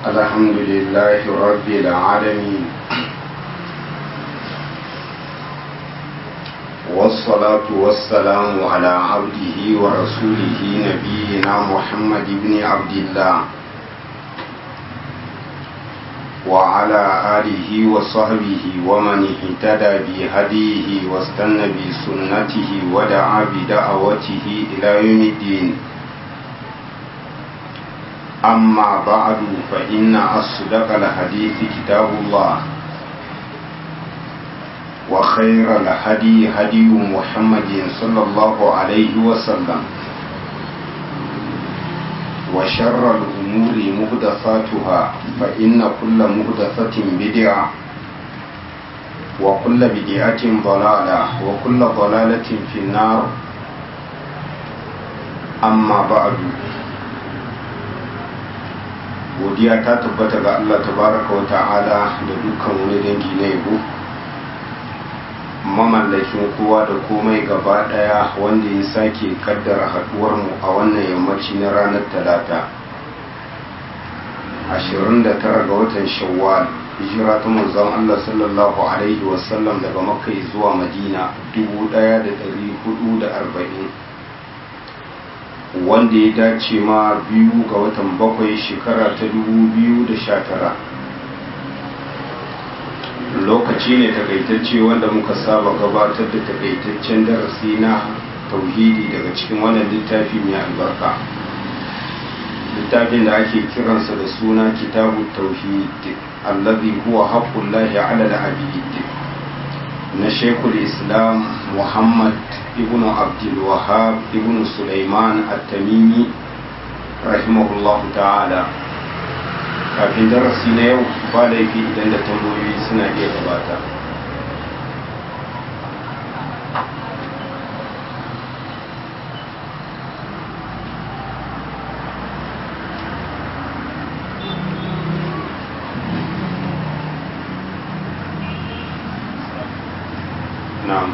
الحمد لله رب العالمين والصلاة والسلام على عبده ورسوله نبينا محمد بن عبد الله وعلى آله وصحبه ومن اهتدى بهديه واستنى بسنته ودعا بدعوته إلى يوم الدين أما بعد فإن أصدق الحديث كتاب الله وخير الهدي هدي محمد صلى الله عليه وسلم وشر الأمور مهدفاتها فإن كل مهدفة بدعة وكل بدعة ضلالة وكل ضلالة في النار أما بعد godiya ta tabbata ga Allah tabaraka wa ta'ala da dukkan wani dangi na yabo mamallakin kowa da komai gaba daya wanda ya sake kaddara haduwar mu a wannan yammaci na ranar talata 29 ga watan shawwal hijira ta manzon Allah sallallahu alaihi wasallam daga makka zuwa madina 1440 wanda ya dace ma biyu ga watan bakwai shekara ta 2019 lokaci ne takaitacce wanda muka saba gabatar da takaitaccen darasi na tauhidi daga cikin wannan littafi mai albarka littafin da ake kiransa da suna kitabu tauhid allazi huwa haqqullahi ala al-abid na shekul islam muhammad ibn abdul wahab ibn sulaiman at-tamimi rahimahullah ta'ala kafin darasi na yau ba laifi idan da tambayoyi suna iya gabata na'am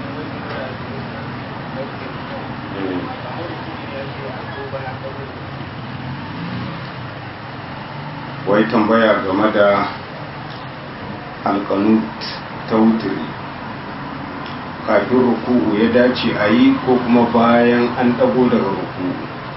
wai tambaya game da alkanut ta wuturi kafin ruku'u ya dace a yi ko kuma bayan an ɗago daga ruku'u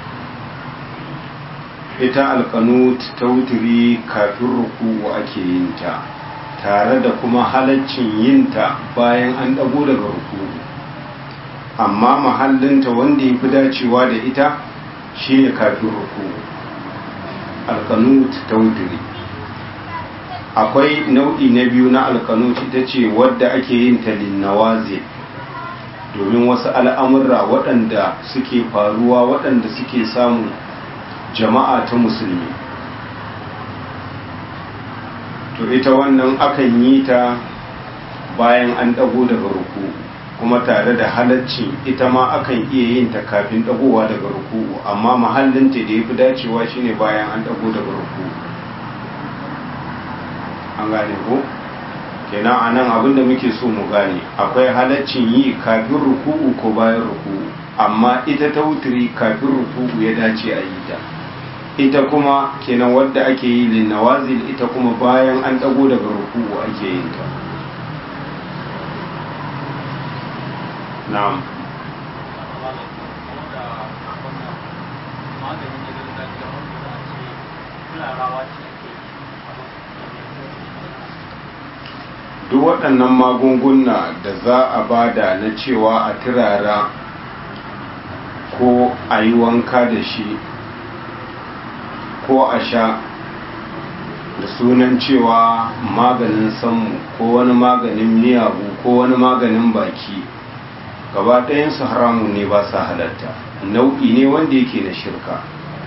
ita alkanut ta wuturi kafin ruku'u ake yin ta tare da kuma halaccin yinta bayan an ɗago daga ruku'u amma mahallinta wanda ya fi dacewa da ita shine kafin ruku'u alkanut ta wuturi akwai nau'i na biyu na alkanut ita ce wadda ake yin ta linnawaze domin wasu al'amurra waɗanda suke faruwa waɗanda suke samun jama'a ta musulmi to ita wannan akan yi ta bayan an ɗago daga ruku kuma tare da halaccin ita ma akan iya yin ta kafin ɗagowa daga ruku amma mahallinta da ya fi dacewa shine bayan an ɗago daga ruku an gane ko kenan a nan abinda muke so mu gane akwai halaccin yi kafin ruku'u ko bayan ruku'u amma ita ta wuturi kafin ruku'u ya dace a yi ta ita kuma kenan wadda ake yi linnawazil ita kuma bayan an ɗago daga ruku'u ake yin ta na'am duk waɗannan magunguna da za a bada na cewa a turara ko a yi wanka da shi ko a sha da sunan cewa maganin sammu ko wani maganin miyagu ko wani maganin baki gaba ɗayansu haramun ne ba sa halatta nau'i ne wanda yake da shirka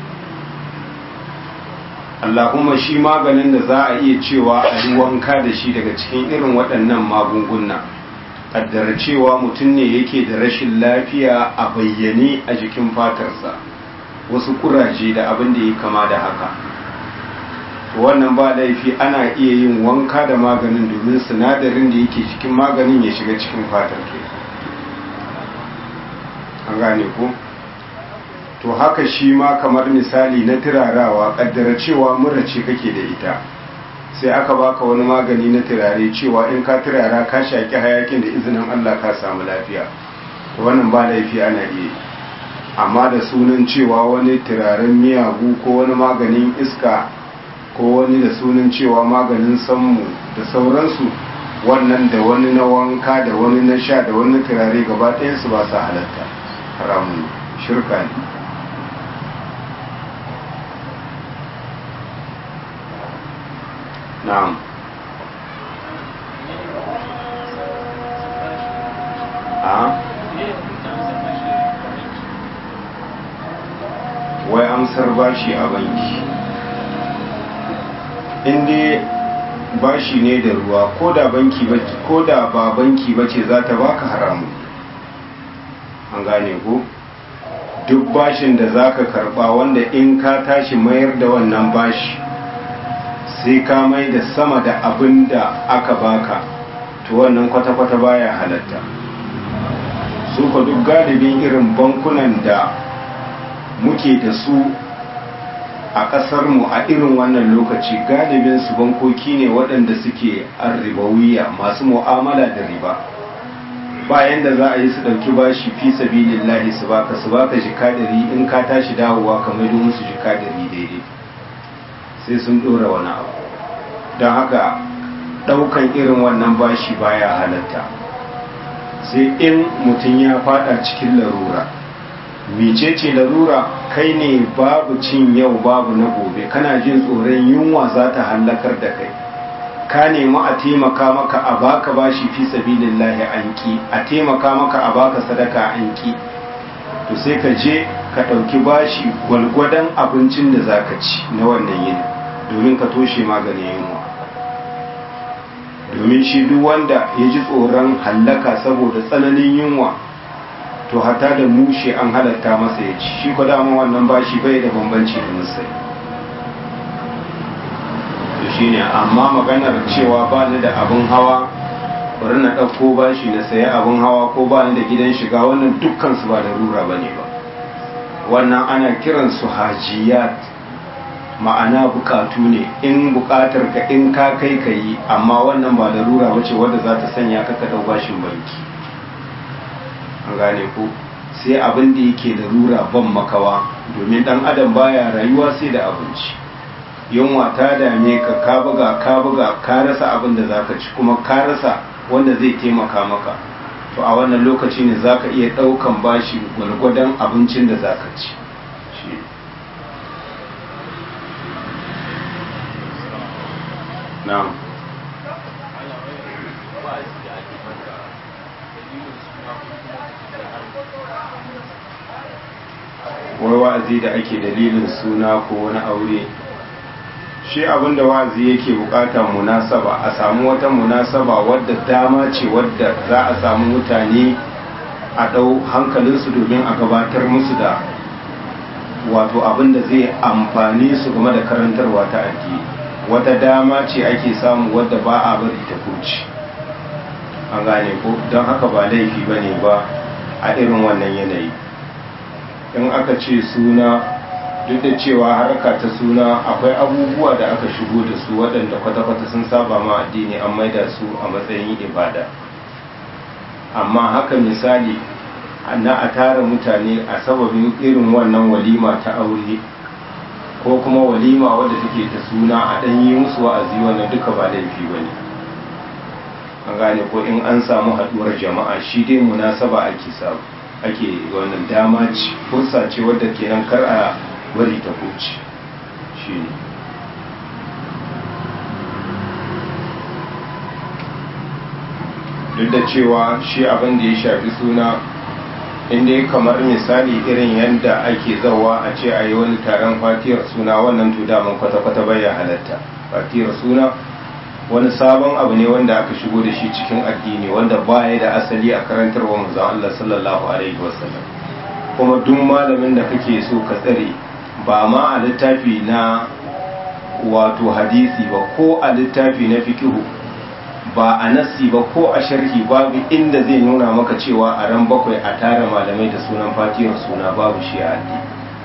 Allahumma shi maganin da za a iya cewa a yi wanka da shi daga cikin irin waɗannan magunguna ƙaddara cewa mutum ne yake da rashin lafiya a bayyane a jikin fatarsa wasu kuraje da abin da ya kama da haka wannan ba laifi ana iya yin wanka da maganin domin sinadarin da yake cikin maganin ya shiga cikin fatar ke an gane ko to haka shi ma kamar misali na turarawa kaddara cewa mura ce kake da ita sai aka baka wani magani na turare cewa in ka turara ka shaki hayakin da izinin Allah ka samu lafiya to wannan ba laifi ana iya amma da sunan cewa wani turaren miyagu ko wani maganin iska ko wani da sunan cewa maganin sammu da sauransu wannan da wani na wanka da wani na sha da wani turare gaba ɗayansu ba sa halatta haramun shirka ne na'am a wai amsar bashi a banki inda bashi ne da ruwa ko da banki ko da ba banki bace za ta baka haramu an gane ko duk bashin da zaka karba wanda in ka tashi mayar da wannan bashi sai ka mai da sama da abin da aka baka to wannan kwata-kwata baya halatta su ka duk galibin irin bankunan da muke da su a ƙasarmu a irin wannan lokaci galibin su bankoki ne waɗanda suke arribawiya masu mu'amala da riba bayan da za a yi su ɗauki bashi fi sabilillahi su baka su baka jika ɗari in ka tashi dawowa ka maido musu jika ɗari daidai sai sun ɗora wani abu don haka ɗaukan irin wannan bashi baya halatta sai in mutum ya fada cikin larura mecece larura kai ne babu cin yau babu na gobe kana jin tsoron yunwa za ta hallakar da kai ka nemi a taimaka maka a baka bashi fi sabilillahi an ki a taimaka maka a baka sadaka an ki to sai ka je ka ɗauki bashi gwalgwadon abincin da za ka ci na wannan yini domin ka toshe maganin yunwa domin shi duk wanda ya ji tsoron hallaka saboda tsananin yunwa to hata da mushe an halatta masa ya ci shi ko dama wannan bashi bai da bambanci da musai to shine amma maganar cewa ba ni da abin hawa bari na ɗauko bashi na saya abin hawa ko ba ni da gidan shiga wannan dukkan su ba da rura ba ne ba wannan ana kiransu hajiyat ma'ana bukatu ne in bukatar ka in ka kai ka yi amma wannan ba larura ba ce wadda za ta sanya ka dau bashin banki an gane ko sai abin da yake larura ban makawa domin dan adam baya rayuwa sai da abinci yunwa ta dame ka ka buga ka buga ka rasa abin da zaka ci kuma ka rasa wanda zai taimaka maka to a wannan lokaci ne zaka iya daukan bashi gwargwadon abincin da zaka ci na'am wai wa'azi da ake dalilin suna ko wani aure shi abinda wa'azi yake bukata munasaba a samu wata munasaba wadda dama ce wadda za a samu mutane a ɗau hankalinsu domin a gabatar musu da wato abinda zai amfani su game da karantarwa ta addini wata dama ce ake samu wadda ba a bari ta kuci an gane ko don haka ba laifi ba ne ba a irin wannan yanayi in aka ce suna duk da cewa harka ta suna akwai abubuwa da aka shigo da su waɗanda kwata-kwata sun saba ma addini an maida su a matsayin ibada amma haka misali na a tara mutane a sababin irin wannan walima ta aure ko kuma walima wadda take ta suna a ɗan yi musu wa'azi wannan duka ba laifi ba ne an gane ko in an samu haɗuwar jama'a shi dai munasaba ake samu ake wannan dama ce fursa ce wadda kenan kar a bari ta huce shi ne duk da cewa shi abin da ya shafi suna inda ya kamar misali irin yadda ake zawa a ce a yi wani taron fatiyar suna wannan to daman kwata-kwata bayan halatta fatiyar suna wani sabon abu ne wanda aka shigo da shi cikin addini wanda baya da asali a karantarwa manzon Allah sallallahu alaihi wasallam kuma duk malamin da kake so ka tsare ba ma a littafi na wato hadisi ba ko a littafi na fikihu ba a nasi ba ko a sharhi babu inda zai nuna maka cewa a ran bakwai a tara malamai da sunan fatiyar suna babu shi a addini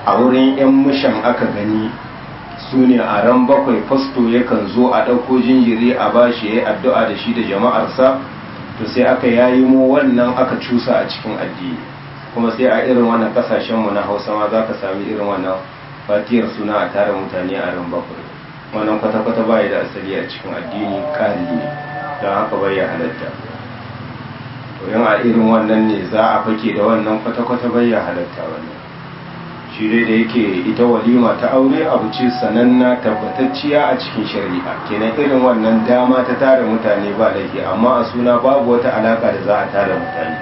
a wurin 'yan mushan aka gani su ne a ran bakwai fasto yakan zo a ɗauko jinjiri a bashi ya yi addu'a da shi da jama'arsa to sai aka yayi mu wannan aka cusa a cikin addini kuma sai a irin wannan kasashenmu na hausa ma za ka sami irin wannan fatiyar suna a tara mutane a ran bakwai wannan kwata-kwata baya da asali a cikin addini ƙari ne don haka bai ya halatta to yin a irin wannan ne za a fake da wannan kwata-kwata bai ya halatta wannan shi dai da yake ita walima ta aure abu ce sananna tabbatacciya a cikin shari'a kenan irin wannan dama ta tara mutane ba laifi amma a suna babu wata alaka da za a tara mutane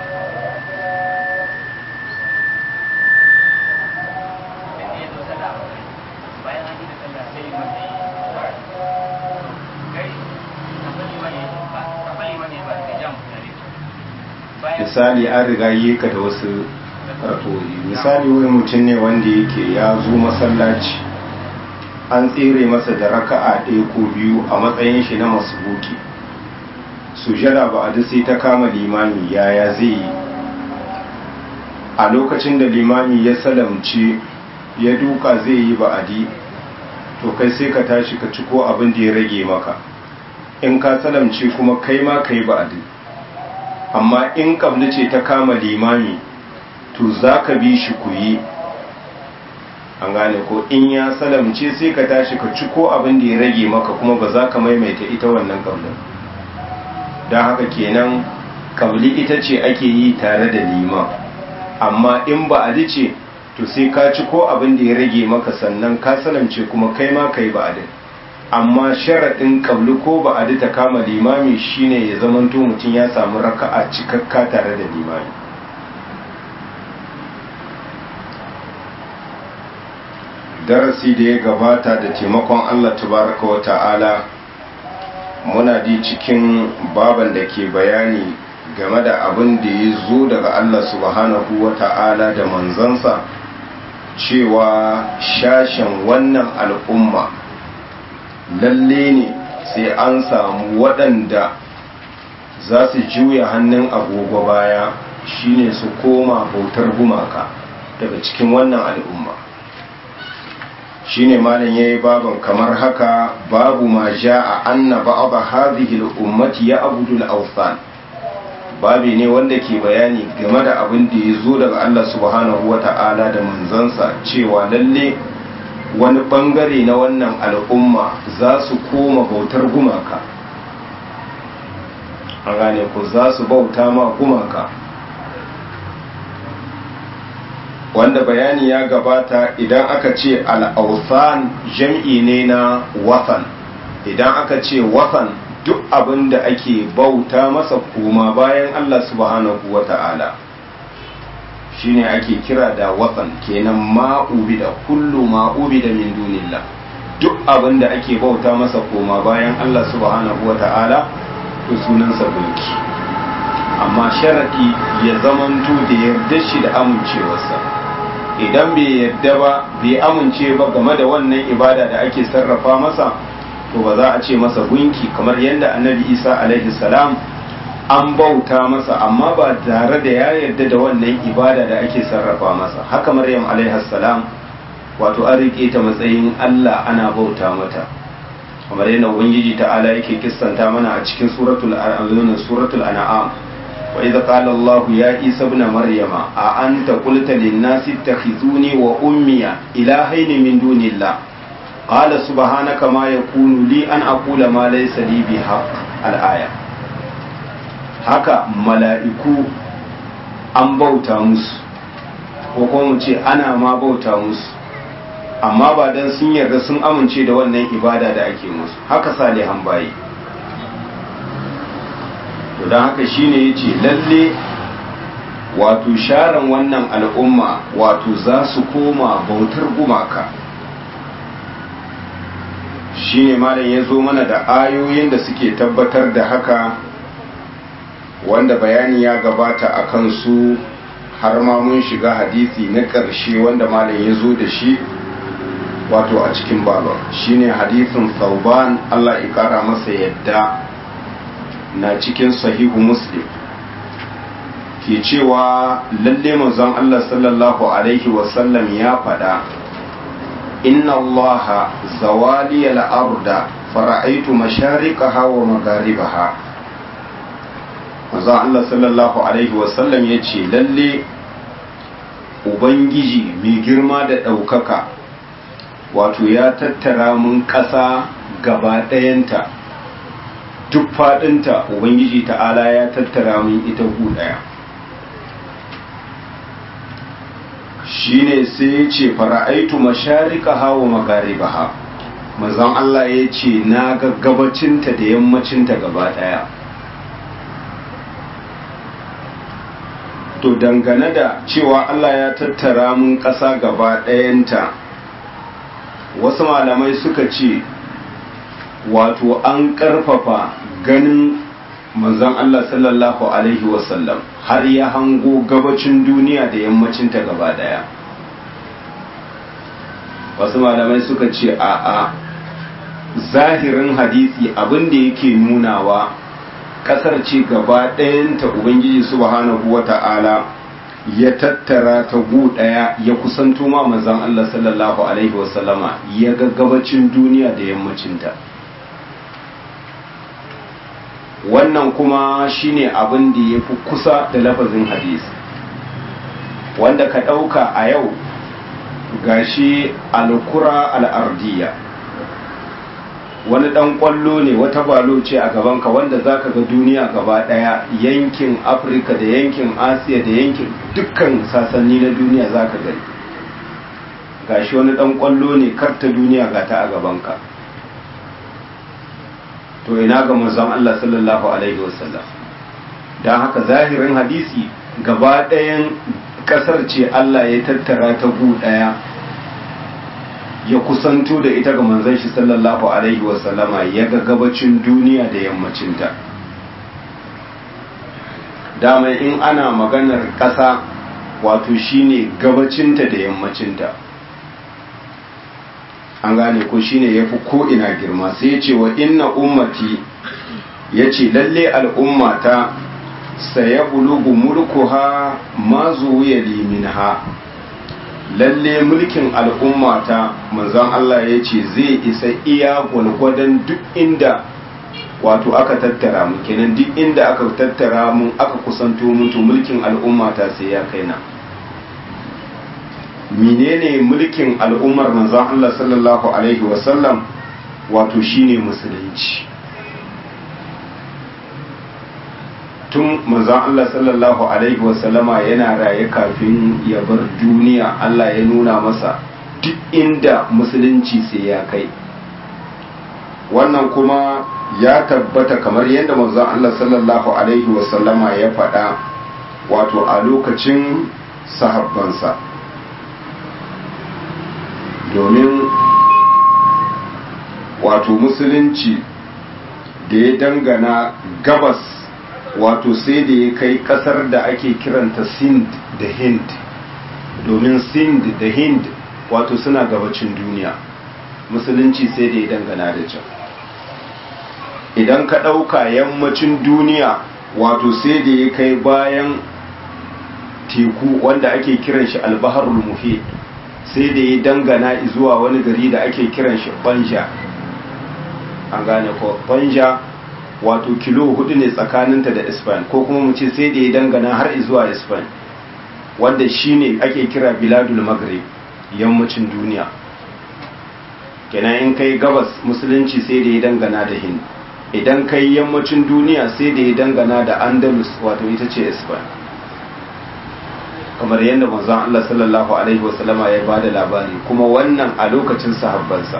misali an riga yi ka da wasu ratoyi misali wani mutum ne wanda yake ya zo masallaci an tsere masa da raka'a ɗaya ko biyu a matsayin shi na masubuki sujada ba a sai ta kama limami yaya zai yi a lokacin da limami ya salamci ya duka zai yi ba'adi to kai sai ka tashi ka ciko abin da ya rage maka in ka salamci kuma kai ma ka yi ba'adi amma in kabli ce ta kama limami to za ka bi shi ku yi an gane ko in ya salamce sai ka tashi ka ciko abin da ya rage maka kuma ba za ka maimaita ita wannan kablin don haka kenan kabli ita ce ake yi tare da liman amma in ba a ce to sai ka ciko abin da ya rage maka sannan ka salamce kuma kai ma kai ba adin amma sharaɗin kabli ko ba a ta kama limami shine ya zamanto mutum ya samu raka'a cikakka tare da limami darasi da ya gabata da taimakon Allah tabaraka wa ta'ala muna di cikin baban da ke bayani game da abin da ya zo daga Allah subhanahu wa ta'ala da manzansa cewa shashen wannan al'umma lalle ne sai an samu waɗanda za su juya hannun agogo baya shine su koma bautar gumaka daga cikin wannan al'umma shine malam yayi baban kamar haka babu ma jaa anna ba'd hadhihi al-ummati ya'budu al-awthan babi ne wanda ke bayani game da abin da ya zo daga Allah subhanahu wata'ala da manzansa cewa lalle wani bangare na wannan al'umma za su koma bautar gumaka a gane ku za su bauta ma gumaka wanda bayani ya gabata idan aka ce al'ausan jam'i ne na watan idan aka ce watan duk abin da ake bauta masa kuma bayan Allah subhanahu wa ta'ala shi ne ake kira da watan kenan ma'ubi da kullu ma'ubi da min dunillah duk abin da ake bauta masa koma bayan Allah subhanahu wa ta'ala to sunansa gunki amma sharaɗi ya zamanto da yarda shi da amincewarsa idan bai yadda ba bai amince ba game da wannan ibada da ake sarrafa masa to ba za a ce masa gunki kamar yadda annabi isa alaihi salam an bauta masa amma ba tare da ya yarda da wannan ibada da ake sarrafa masa haka maryam alaihi salam wato an rike ta matsayin allah ana bauta mata kamar yadda ubangiji ta'ala yake kissanta mana a cikin suratul suratul an'am وإذا قال الله يا عيسى ابن مريم أأنت قلت للناس اتخذوني وأمي إلهين من دون الله قال سبحانك ما يكون لي أن أقول ما ليس لي بحق الآية haka mala'iku an bauta musu ko kuma mu ce ana ma bauta musu amma ba don sun yarda sun amince da wannan ibada da ake musu haka salihan bayi to don haka shine ya ce lalle wato sharan wannan al'umma wato za su koma bautar gumaka shine malam ya zo mana da ayoyin da suke tabbatar da haka wanda bayani ya gabata a kansu har ma mun shiga hadisi na ƙarshe wanda malam ya zo da shi wato a cikin babar shine hadisin sauban allah ya ƙara masa yadda na cikin sahihu muslim ke cewa lalle manzon Allah sallallahu alaihi wasallam ya faɗa inna Allah zawali al-arda fara'aitu mashariqaha wa magharibaha manzon Allah sallallahu alaihi wasallam ya ce lalle ubangiji mai girma da ɗaukaka wato ya tattara mun ƙasa gaba ɗayanta duk faɗinta ubangiji ta'ala ya tattara mun ita gu ɗaya shine sai ya ce fara'aitu masharika hawa magaribaha manzon Allah ya ce na ga gabacinta da yammacinta gaba ɗaya to dangane da cewa Allah ya tattara mun ƙasa gaba ɗayanta wasu malamai suka ce wato an ƙarfafa ganin manzon Allah sallallahu Alaihi wasallam har ya hango gabacin duniya da yammacinta gaba ɗaya wasu malamai suka ce a a zahirin hadisi abin da yake nunawa kasar ce gaba ɗayanta ubangiji subhanahu wa ta'ala ya tattara ta gu ɗaya ya kusanto ma manzon Allah sallallahu alaihi wasallama ya ga gabacin duniya da yammacinta wannan kuma shine abin da ya fi kusa da lafazin hadisi wanda ka ɗauka a yau gashi alkura al'ardiya wani dan kwallo ne wata balo ce a gabanka wanda zaka ga duniya gaba daya yankin afirka da yankin asiya da yankin dukkan sasanni na duniya zaka gani gashi wani dan kwallo ne karta duniya ga ta a gabanka to ina ga manzon Allah sallallahu alaihi wasallam dan haka zahirin hadisi gaba ɗayan kasar ce Allah ya tattara ta gu daya ya kusanto da ita ga manzon shi sallallahu alaihi wasallama ya ga gabacin duniya da yammacinta dama in ana maganar ƙasa wato shine gabacinta da yammacinta an gane ko shine ya fi ko'ina girma sai ya ce wa inna ummati ya ce lalle al'ummata saya bulugu mulkuha ma zuwa liminha lalle mulkin al'ummata manzon Allah ya ce zai isa iya gwalgwadon duk inda wato aka tattara mu kenan duk inda aka tattara mun aka kusanto mun to mulkin al'ummata sai ya kai na menene mulkin al'ummar manzon Allah sallallahu alaihi wasallam wato shine musulunci tun manzon Allah sallallahu alaihi wasallama yana raye kafin ya bar duniya Allah ya nuna masa duk inda musulunci sai ya kai wannan kuma ya tabbata kamar yadda manzon Allah sallallahu alaihi wasallama ya faɗa wato a lokacin sahabbansa domin wato musulunci da ya dangana gabas wato sai da ya kai kasar da ake kiranta sind da hind domin sind da hind wato suna gabacin duniya musulunci sai da ya dangana da can idan ka ɗauka yammacin duniya wato sai da ya kai bayan teku wanda ake kiran shi albaharul muhit sai da ya dangana zuwa wani gari da ake kiran shi banja an gane ko banja wato kilo hudu ne tsakaninta da ispan ko kuma mu ce sai da ya dangana har zuwa ispan wanda shine ake kira biladul maghrib yammacin duniya kenan in kai gabas musulunci sai da ya dangana da hind idan kai yammacin duniya sai da ya dangana da andalus wato ita ce ispan kamar yadda manzon Allah sallallahu alaihi wasallama ya bada labari kuma wannan a lokacin sahabbansa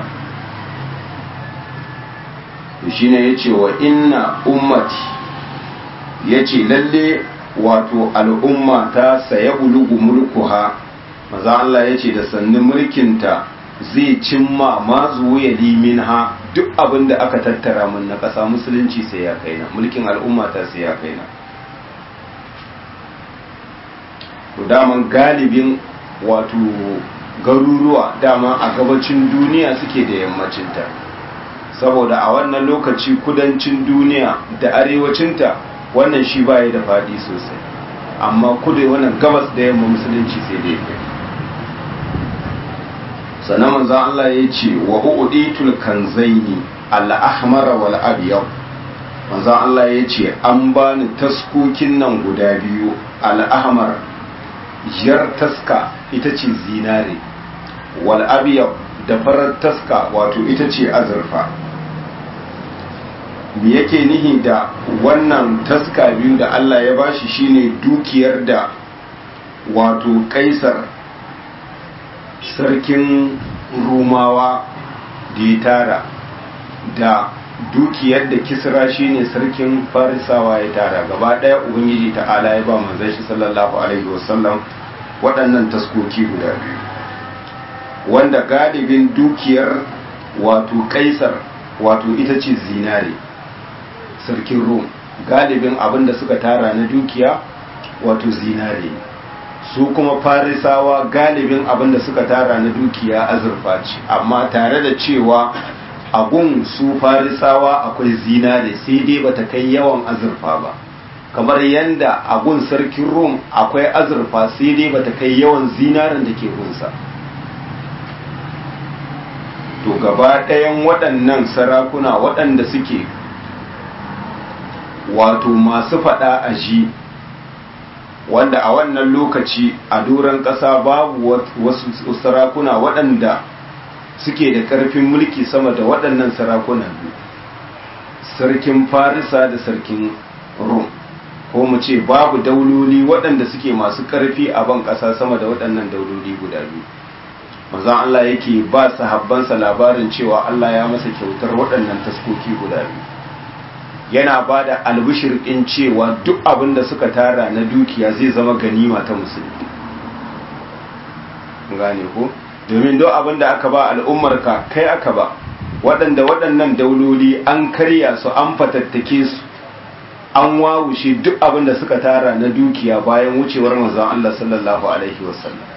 shine yace wa inna ummati yace lalle wato al'umma ta saya bulugu mulkuha manzon Allah yace da sannin mulkinta zai cimma ma zuwa liminha duk abin da aka tattara mun na ƙasa musulunci sai ya kaina mulkin al'umma ta sai ya kaina to daman galibin wato garuruwa dama a gabacin duniya suke da yammacinta saboda a wannan lokaci kudancin duniya da arewacinta wannan shi baya da faɗi sosai amma kudu wannan gabas da yamma musulunci sai dai kai sannan manzo Allah ya ce wa uditul kanzaini al-ahmar wal abyad manzo Allah ya ce an bani taskokin nan guda biyu al-ahmar jar taska ita ce zinare wal abyad da farar taska wato ita ce azurfa me yake nihi da wannan taska biyu da Allah ya bashi shine dukiyar da wato kaisar sarkin rumawa da ya tara da dukiyar da kisra shine sarkin farisawa ya tara gaba daya ubangiji ta'ala ya ba manzon shi sallallahu alaihi wasallam waɗannan taskoki guda biyu wanda galibin dukiyar wato kaisar wato ita ce zinare sarkin rum galibin abin da suka tara na dukiya wato zinare su kuma farisawa galibin abin da suka tara na dukiya azurfa ce amma tare da cewa agun su farisawa akwai zinare sai dai bata kai yawan azurfa ba kamar yadda agun sarkin rum akwai azurfa sai dai bata kai yawan zinaren da ke gunsa to gaba ɗayan waɗannan sarakuna waɗanda suke wato masu faɗa a ji wanda a wannan lokaci a doron ƙasa babu wasu sarakuna waɗanda suke da ƙarfin mulki sama da waɗannan sarakuna sarkin farisa da sarkin rum ko mu ce babu dauloli waɗanda suke masu ƙarfi a ban ƙasa sama da waɗannan dauloli guda biyu manzon Allah yake ba sahabbansa labarin cewa Allah ya masa kyautar waɗannan taskoki guda biyu yana ba da albishir ɗin cewa duk abin da suka tara na dukiya zai zama ganima ta musulmi gane ko domin duk abin da aka ba al'ummarka kai aka ba waɗanda waɗannan dauloli an karya su an fatattake su an wawushe duk abin da suka tara na dukiya bayan wucewar manzon Allah sallallahu alaihi wasallam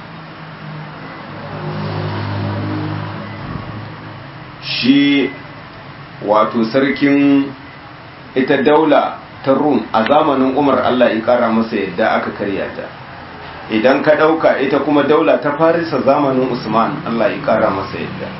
shi wato sarkin ita daula ta rum a zamanin umar Allah ya kara masa yadda aka karya ta idan ka ɗauka ita kuma daula ta farisa zamanin usman Allah ya kara masa yadda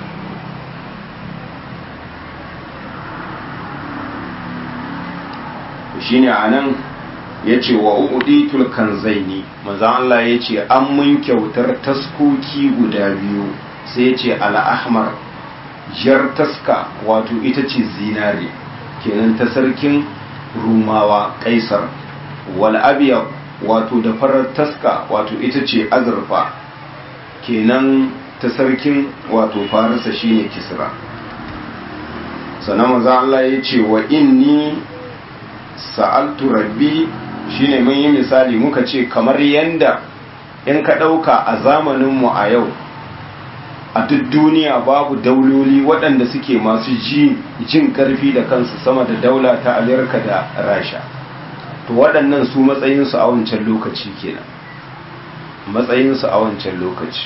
shine a nan ya ce wa uɗitul kanzaini manzan Allah ya ce an mun kyautar taskoki guda biyu sai ya ce al'ahmar jar taska wato ita ce zinare kenan ta sarkin rumawa kaisar wal abiya wato da farar taska wato ita ce azurfa kenan ta sarkin wato farisa shine kisra sannan manzo Allah ya ce wa inni sa'altu rabbi shine mun yi misali muka ce kamar yanda in ka ɗauka a zamaninmu a yau a duk duniya babu dauloli waɗanda suke masu jin ƙarfi da kansu sama da daula ta amerika da rasha to waɗannan su matsayinsu a wancan lokaci kenan matsayinsu a wancan lokaci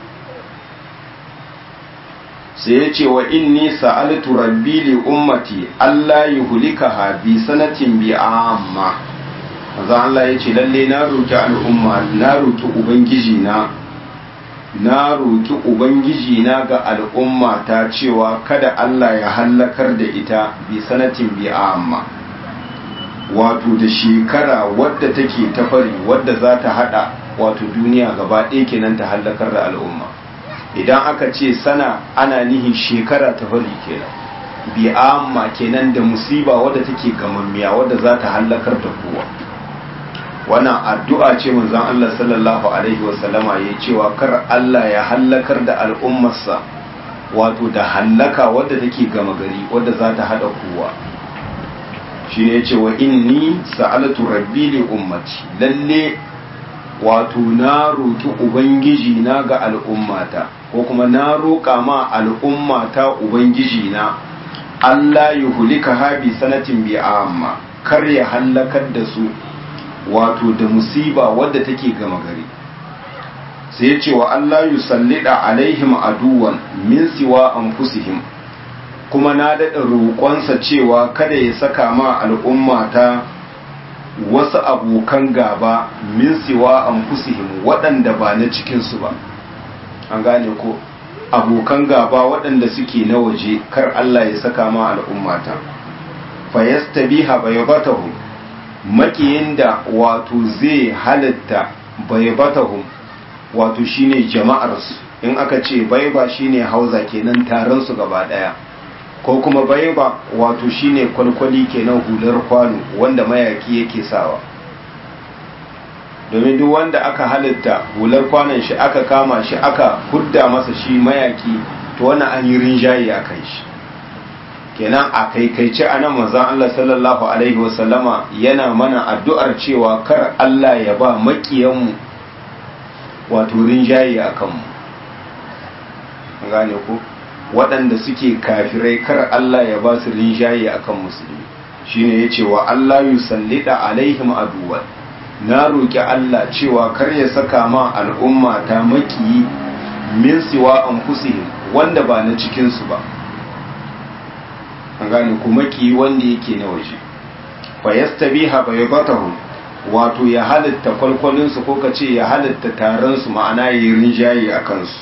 sai ya ce wa inni sa'altu rabbi li ummati Allah yuhlikaha bi sanatin bi amma manzo Allah ya ce lalle na roki al'umma na roki ubangiji na na roki ubangiji na ga al'umma ta cewa kada Allah ya hallakar da ita bi sanatin bi amma wato da shekara wadda take ta fari wadda za ta hada wato duniya gaba ɗaya kenan ta hallakar da al'umma idan aka ce sana ana nihin shekara ta fari kenan bi amma kenan da musiba wadda take gamammiya wadda za ta hallakar da kowa wannan addu'a ce manzon Allah sallallahu alaihi wasallama ya cewa kar Allah ya hallakar da al'ummarsa wato da hallaka wadda take gama gari wadda za ta hada kowa shi ne ce wa inni sa'alatu rabbi li ummati lalle wato na roki ubangiji na ga al'ummata ko kuma na roƙa ma al'ummata ubangiji na Allah ya hulika habi sanatin bi amma kar ya hallakar da su wato da musiba wadda take gama gari sai ce wa Allah yusallida alaihim aduwan min siwa anfusihim kuma na daɗa roƙonsa cewa kada ya saka ma al'ummata wasu abokan gaba min siwa anfusihim waɗanda ba na cikinsu ba an gane ko abokan gaba waɗanda suke na waje kar Allah ya saka ma al'ummata fayastabiha baybatahum makiyin da wato zai halatta baybatahum wato shine jama'arsu in aka ce baiba shine hauza kenan taron su gaba daya ko kuma baiba wato shine kwalkwali kenan hular kwano wanda mayaki yake sawa domin duk wanda aka halitta hular kwanon shi aka kama shi aka hudda masa shi mayaki to wannan an yi rinjaye a kan shi kenan a kaikaice a nan manzon Allah sallallahu alaihi wasallama yana mana addu'ar cewa kar Allah ya ba makiyanmu wato rinjaye a kanmu gane ku waɗanda suke kafirai kar Allah ya ba su rinjaye a kan musulmi shine ya ce wa Allah yusallida alaihim aduwan na roƙi Allah cewa kar ya saka ma al'umma ta makiyi min siwa an wanda ba na cikinsu ba an gane ku makiyi wanda yake na waje fa yastabiha baybatahum wato ya halitta kwalkwalinsu ko ka ce ya halitta taronsu ma'ana ya yi rinjaye a kansu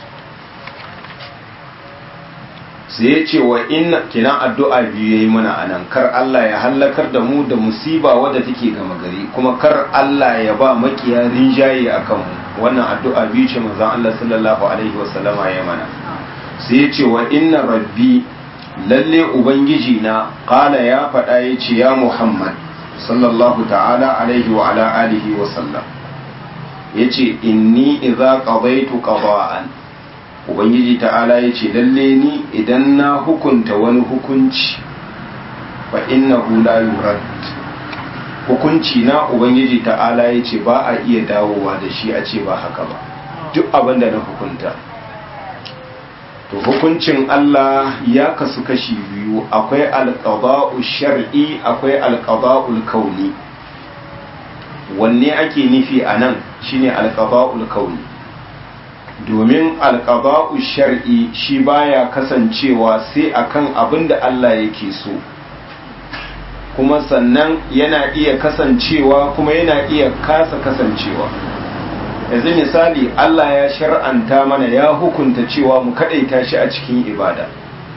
sai ya ce wa inna kinan addu'a biyu ya yi mana a nan kar Allah ya hallakar da mu da musiba wadda take gama gari kuma kar Allah ya ba makiya rinjaye a kanmu wannan addu'a biyu ce manzon Allah sallallahu alaihi wasallama ya mana sai ya ce wa inna rabbi lalle ubangiji na kala ya faɗa ya ce ya muhammad sallallahu ta'ala alaihi wa ala alihi wa sallam ya ce inni idza qadaitu qada'an ubangiji ta'ala ya ce lalle ni idan na hukunta wani hukunci fa innahu la yurad hukunci na ubangiji ta'ala ya ce ba a iya dawowa da shi a ce ba haka ba duk abin da na hukunta to hukuncin Allah ya kasu kashi biyu akwai alqada'u shar'i akwai alqada'ul kauni wanne ake nufi anan shine alqada'ul kauni domin alqada'u shar'i shi baya kasancewa sai akan abin da Allah yake so kuma sannan yana iya kasancewa kuma yana iya kasa kasancewa yanzu misali Allah ya shar'anta mana ya hukunta cewa mu kadaita shi a cikin ibada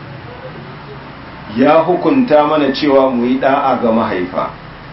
ya hukunta mana cewa mu yi da'a ga mahaifa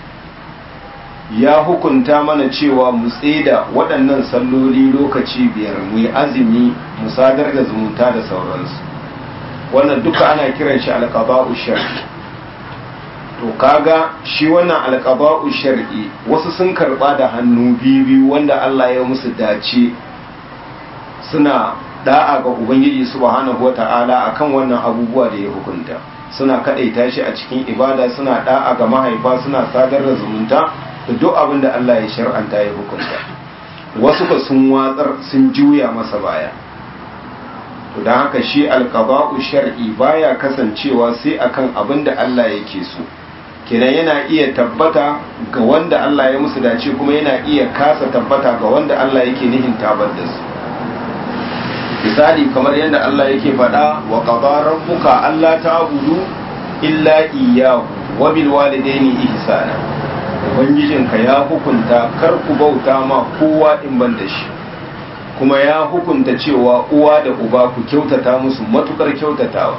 ya hukunta mana cewa mu tseda waɗannan salloli lokaci biyar mu yi azumi mu sadar da zumunta da sauransu wannan duka ana kiran shi alqaba'u shar'i to kaga shi wannan alqaba'u shar'i wasu sun karba da hannu biyu wanda Allah ya musu dace suna da'a ga ubangiji subhanahu wata'ala akan wannan abubuwa da ya hukunta suna kadaita shi a cikin ibada suna da'a ga mahaifa suna sadar da zumunta da duk abin da Allah ya shar'anta ya hukunta wasu ka sun watsar sun juya masa baya to don haka shi alqaba'u shar'i baya kasancewa sai akan abin da Allah yake so kenan yana iya tabbata ga wanda Allah ya musu dace kuma yana iya kasa tabbata ga wanda Allah yake nihin tabar da su misali kamar yadda Allah yake faɗa wa qadara rabbuka alla ta'budu illa iyyahu wa bil walidaini ihsana ubangijinka ya hukunta kar ku bauta ma kowa in ban da shi kuma ya hukunta cewa uwa da uba ku kyautata musu matukar kyautatawa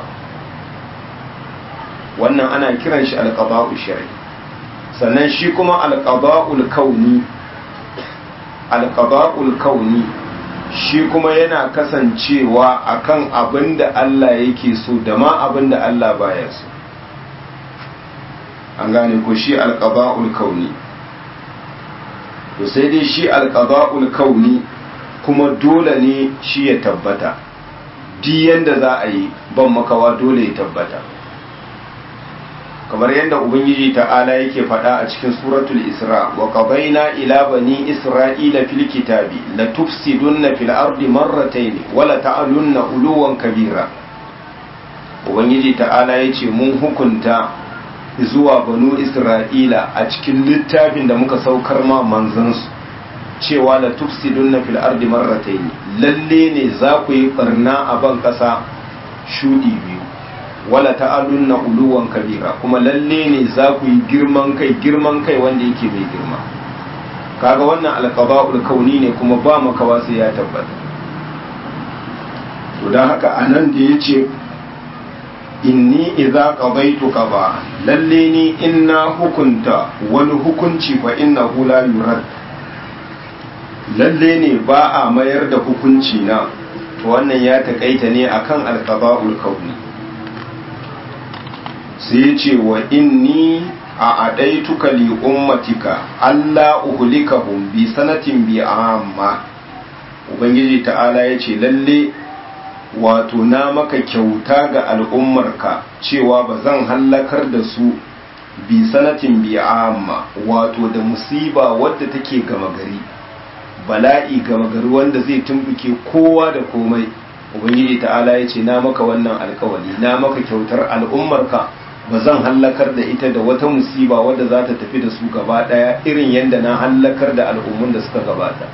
wannan ana kiran shi alqada'u shar'i sannan shi kuma alqada'ul kauni alqada'ul kauni shi kuma yana kasancewa akan abin da Allah yake so da ma abin da Allah baya so an gane ko shi alqada'ul kauni to sai dai shi alqada'ul kauni kuma dole ne shi ya tabbata duk yanda za a yi ban makawa dole ya tabbata kamar yadda ubangiji ta'ala yake faɗa a cikin suratul isra wa qadayna ila bani isra'ila fil kitabi la tufsidunna fil ardi marratayn wa la ta'alunna uluwan kabira ubangiji ta'ala yace mun hukunta zuwa banu isra'ila a cikin littafin da muka saukar ma manzansu cewa la tufsidunna fil ardi marratayn lalle ne za ku yi barna a ban kasa shudi biyu wala ta'alunna uluwan kabira kuma lalle ne za ku yi girman kai girman kai wanda yake mai girma kaga wannan alqaba'ul kauni ne kuma ba makawa sai ya tabbata to dan haka anan da yace inni idza qadaytu qada lalle ni inna hukunta wani hukunci fa innahu la yurad lalle ne ba a mayar da hukunci na to wannan ya takaita ne akan alqaba'ul kauni sai ce wa inni a adaituka li ummatika alla uhlikahum bi sanatin bi amma ubangiji ta'ala ya ce lalle wato na maka kyauta ga al'ummarka cewa ba zan hallakar da su bi sanatin bi amma wato da musiba wadda take gama gari bala'i gama gari wanda zai tumbuke kowa da komai ubangiji ta'ala ya ce na maka wannan alkawali na maka kyautar al'ummarka ba zan hallakar da ita da wata musiba wadda za ta tafi da su gaba daya irin yadda na hallakar da al'ummun da suka gabata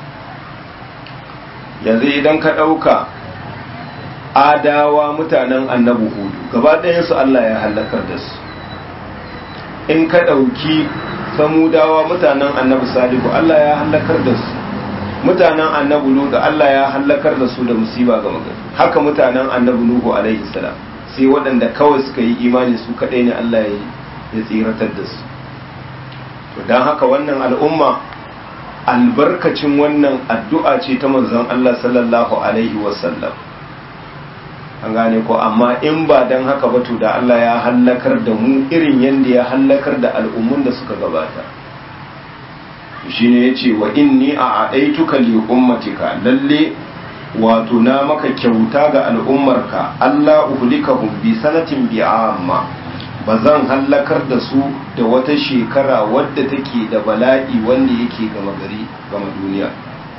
yanzu idan ka ɗauka adawa mutanen annabi hudu gaba ɗayansu Allah ya hallakar da su in ka ɗauki samudawa mutanen annabi salihu Allah ya hallakar da su mutanen annabi lutu Allah ya hallakar da su da musiba ga magana haka mutanen annabi nuhu alaihi salam sai waɗanda kawai suka yi imani su kaɗai ne Allah ya tsiratar da su to don haka wannan al'umma albarkacin wannan addu'a ce ta manzon Allah sallallahu alaihi wasallam an gane ko amma in ba don haka ba to da Allah ya hallakar da mu irin yadda ya hallakar da al'ummun da suka gabata shine yace wa inni a adaituka li ummatika lalle wato na maka kyauta ga al'ummarka Allah uhlikahum bi sanatin bi amma bazan hallakar da su da wata shekara wadda take da bala'i wanda yake gama gari gama duniya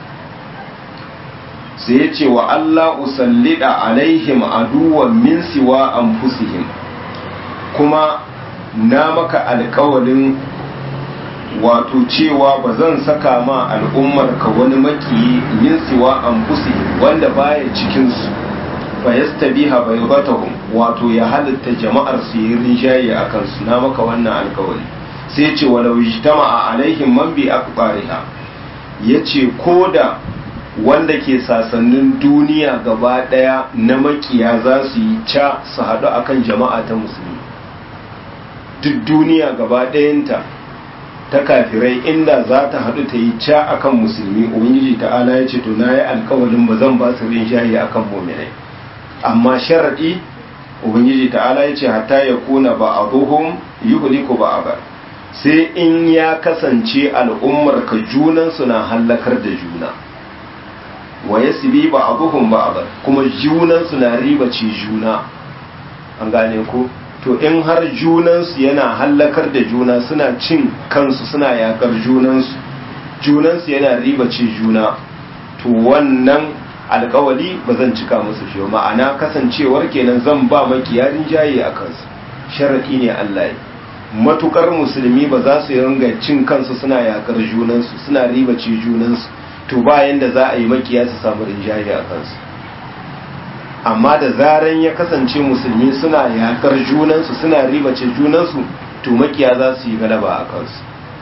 sai yace wa Allah usallida alaihim aduwan min siwa anfusihim kuma na maka alƙawalin wato cewa ba zan saka ma al'ummar ka wani maki min siwa an wanda baya cikinsu fa yastabiha baydatahum wato ya halitta jama'ar su yi rinjaye a kansu na maka wannan alkawari sai ce walau ijtama'a alaihim man bi aqbariha yace koda wanda ke sasannin duniya gaba daya na makiya za su yi ca su haɗu akan jama'a ta musulmi duk duniya gaba ɗayanta ta kafirai inda za ta haɗu ta yi ca akan musulmi ubangiji ta'ala ya ce to na yi alkawalin ba zan ba su rinjaye akan muminai amma sharaɗi ubangiji ta'ala ya ce hatta ya kuna ba a buhun yi ko ba a bar sai in ya kasance al'ummar ka junansu na hallakar da juna wa ya sibi ba a buhun ba a bar kuma junansu na ribace juna an gane ko to in har junansu yana hallakar da juna suna cin kansu suna yakar junansu junansu yana ribace juna to wannan alkawali ba zan cika musu shi ma'ana kasancewar kenan zan ba makiyarin jaye a kansu sharaɗi ne Allah ya matukar musulmi ba za su ringa cin kansu suna yakar junansu suna ribace junansu to bayan da za a yi makiya su samu rinjaye a kansu amma da zaran ya kasance musulmi suna yakar junansu suna ribace junansu to makiya za su yi galaba a kansu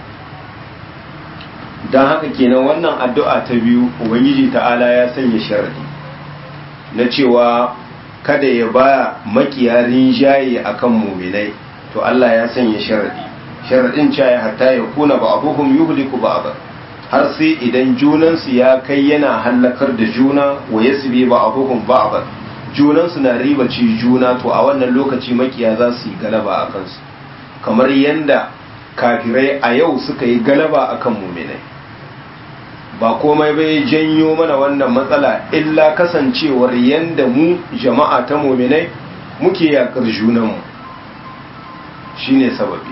don haka kenan wannan addu'a ta biyu ubangiji ta'ala ya sanya sharadi na cewa kada ya ba makiya rinjaye akan muminai to Allah ya sanya sharadi sharadin cewa hatta ya kuna ba abuhum yuhliku ba har sai idan junansu ya kai yana hallakar da juna wa yasbi ba abuhum ba junansu na ribaci juna to a wannan lokaci makiya za su yi galaba a kansu kamar yadda kafirai a yau suka yi galaba akan muminai ba komai bai janyo mana wannan matsala illa kasancewar yadda mu jama'a ta muminai muke yakar junanmu shine sababi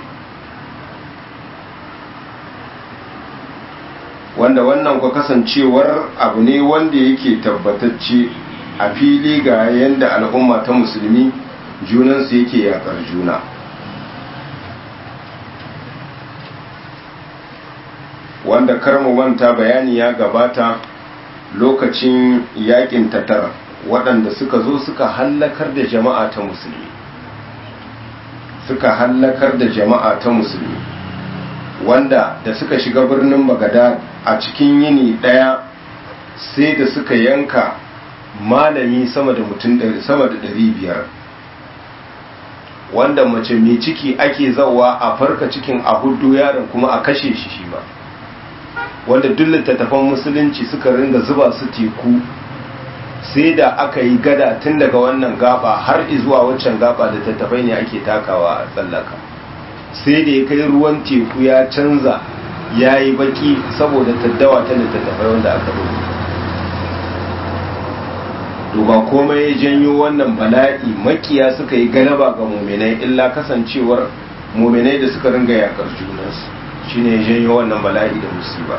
wanda wannan kwa kasancewar abu ne wanda yake tabbatacce a fili ga yadda al'umma ta musulmi junansu yake yakar juna wanda karmu manta bayani ya gabata lokacin yakin tatar waɗanda suka zo suka hallakar da jama'a ta musulmi suka hallakar da jama'a ta musulmi wanda da suka shiga birnin bagada a cikin yini ɗaya sai da suka yanka malami sama da mutum sama da ɗari biyar wanda mace mai ciki ake zawa a farka cikin a hudu yaron kuma a kashe shi shi ba wanda duk littattafan musulunci suka ringa zuba su teku sai da aka yi gada tun daga wannan gaba har zuwa waccan gaba littattafai ne ake takawa a tsallaka sai da ya kai ruwan teku ya canza ya yi baki saboda taddawa ta littattafai wanda aka rubuta to ba komai ya janyo wannan bala'i makiya suka yi galaba ga muminai illa kasancewar muminai da suka ringa yakar junansu shine ya janyo wannan bala'i da musiba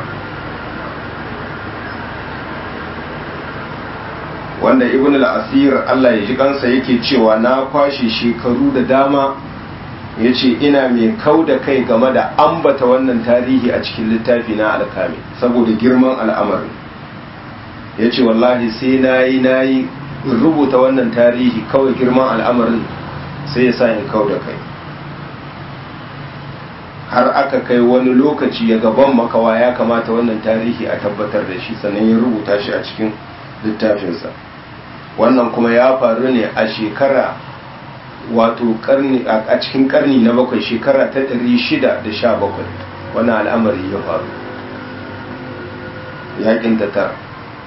wanda ibn al-asir Allah ya ji kansa yake cewa na kwashe shekaru da dama ya ce ina mai kau da kai game da ambata wannan tarihi a cikin littafi na alkami saboda girman al'amarin ya ce wallahi sai na yi na yi rubuta wannan tarihi kawai girman al'amarin sai ya sa in kau da kai har aka kai wani lokaci ya gaban makawa ya kamata wannan tarihi a tabbatar da shi sannan ya rubuta shi a cikin littafinsa wannan kuma ya faru ne a shekara wato karni a cikin karni na bakwai shekara ta 617 wannan al'amari ya faru yakin tatar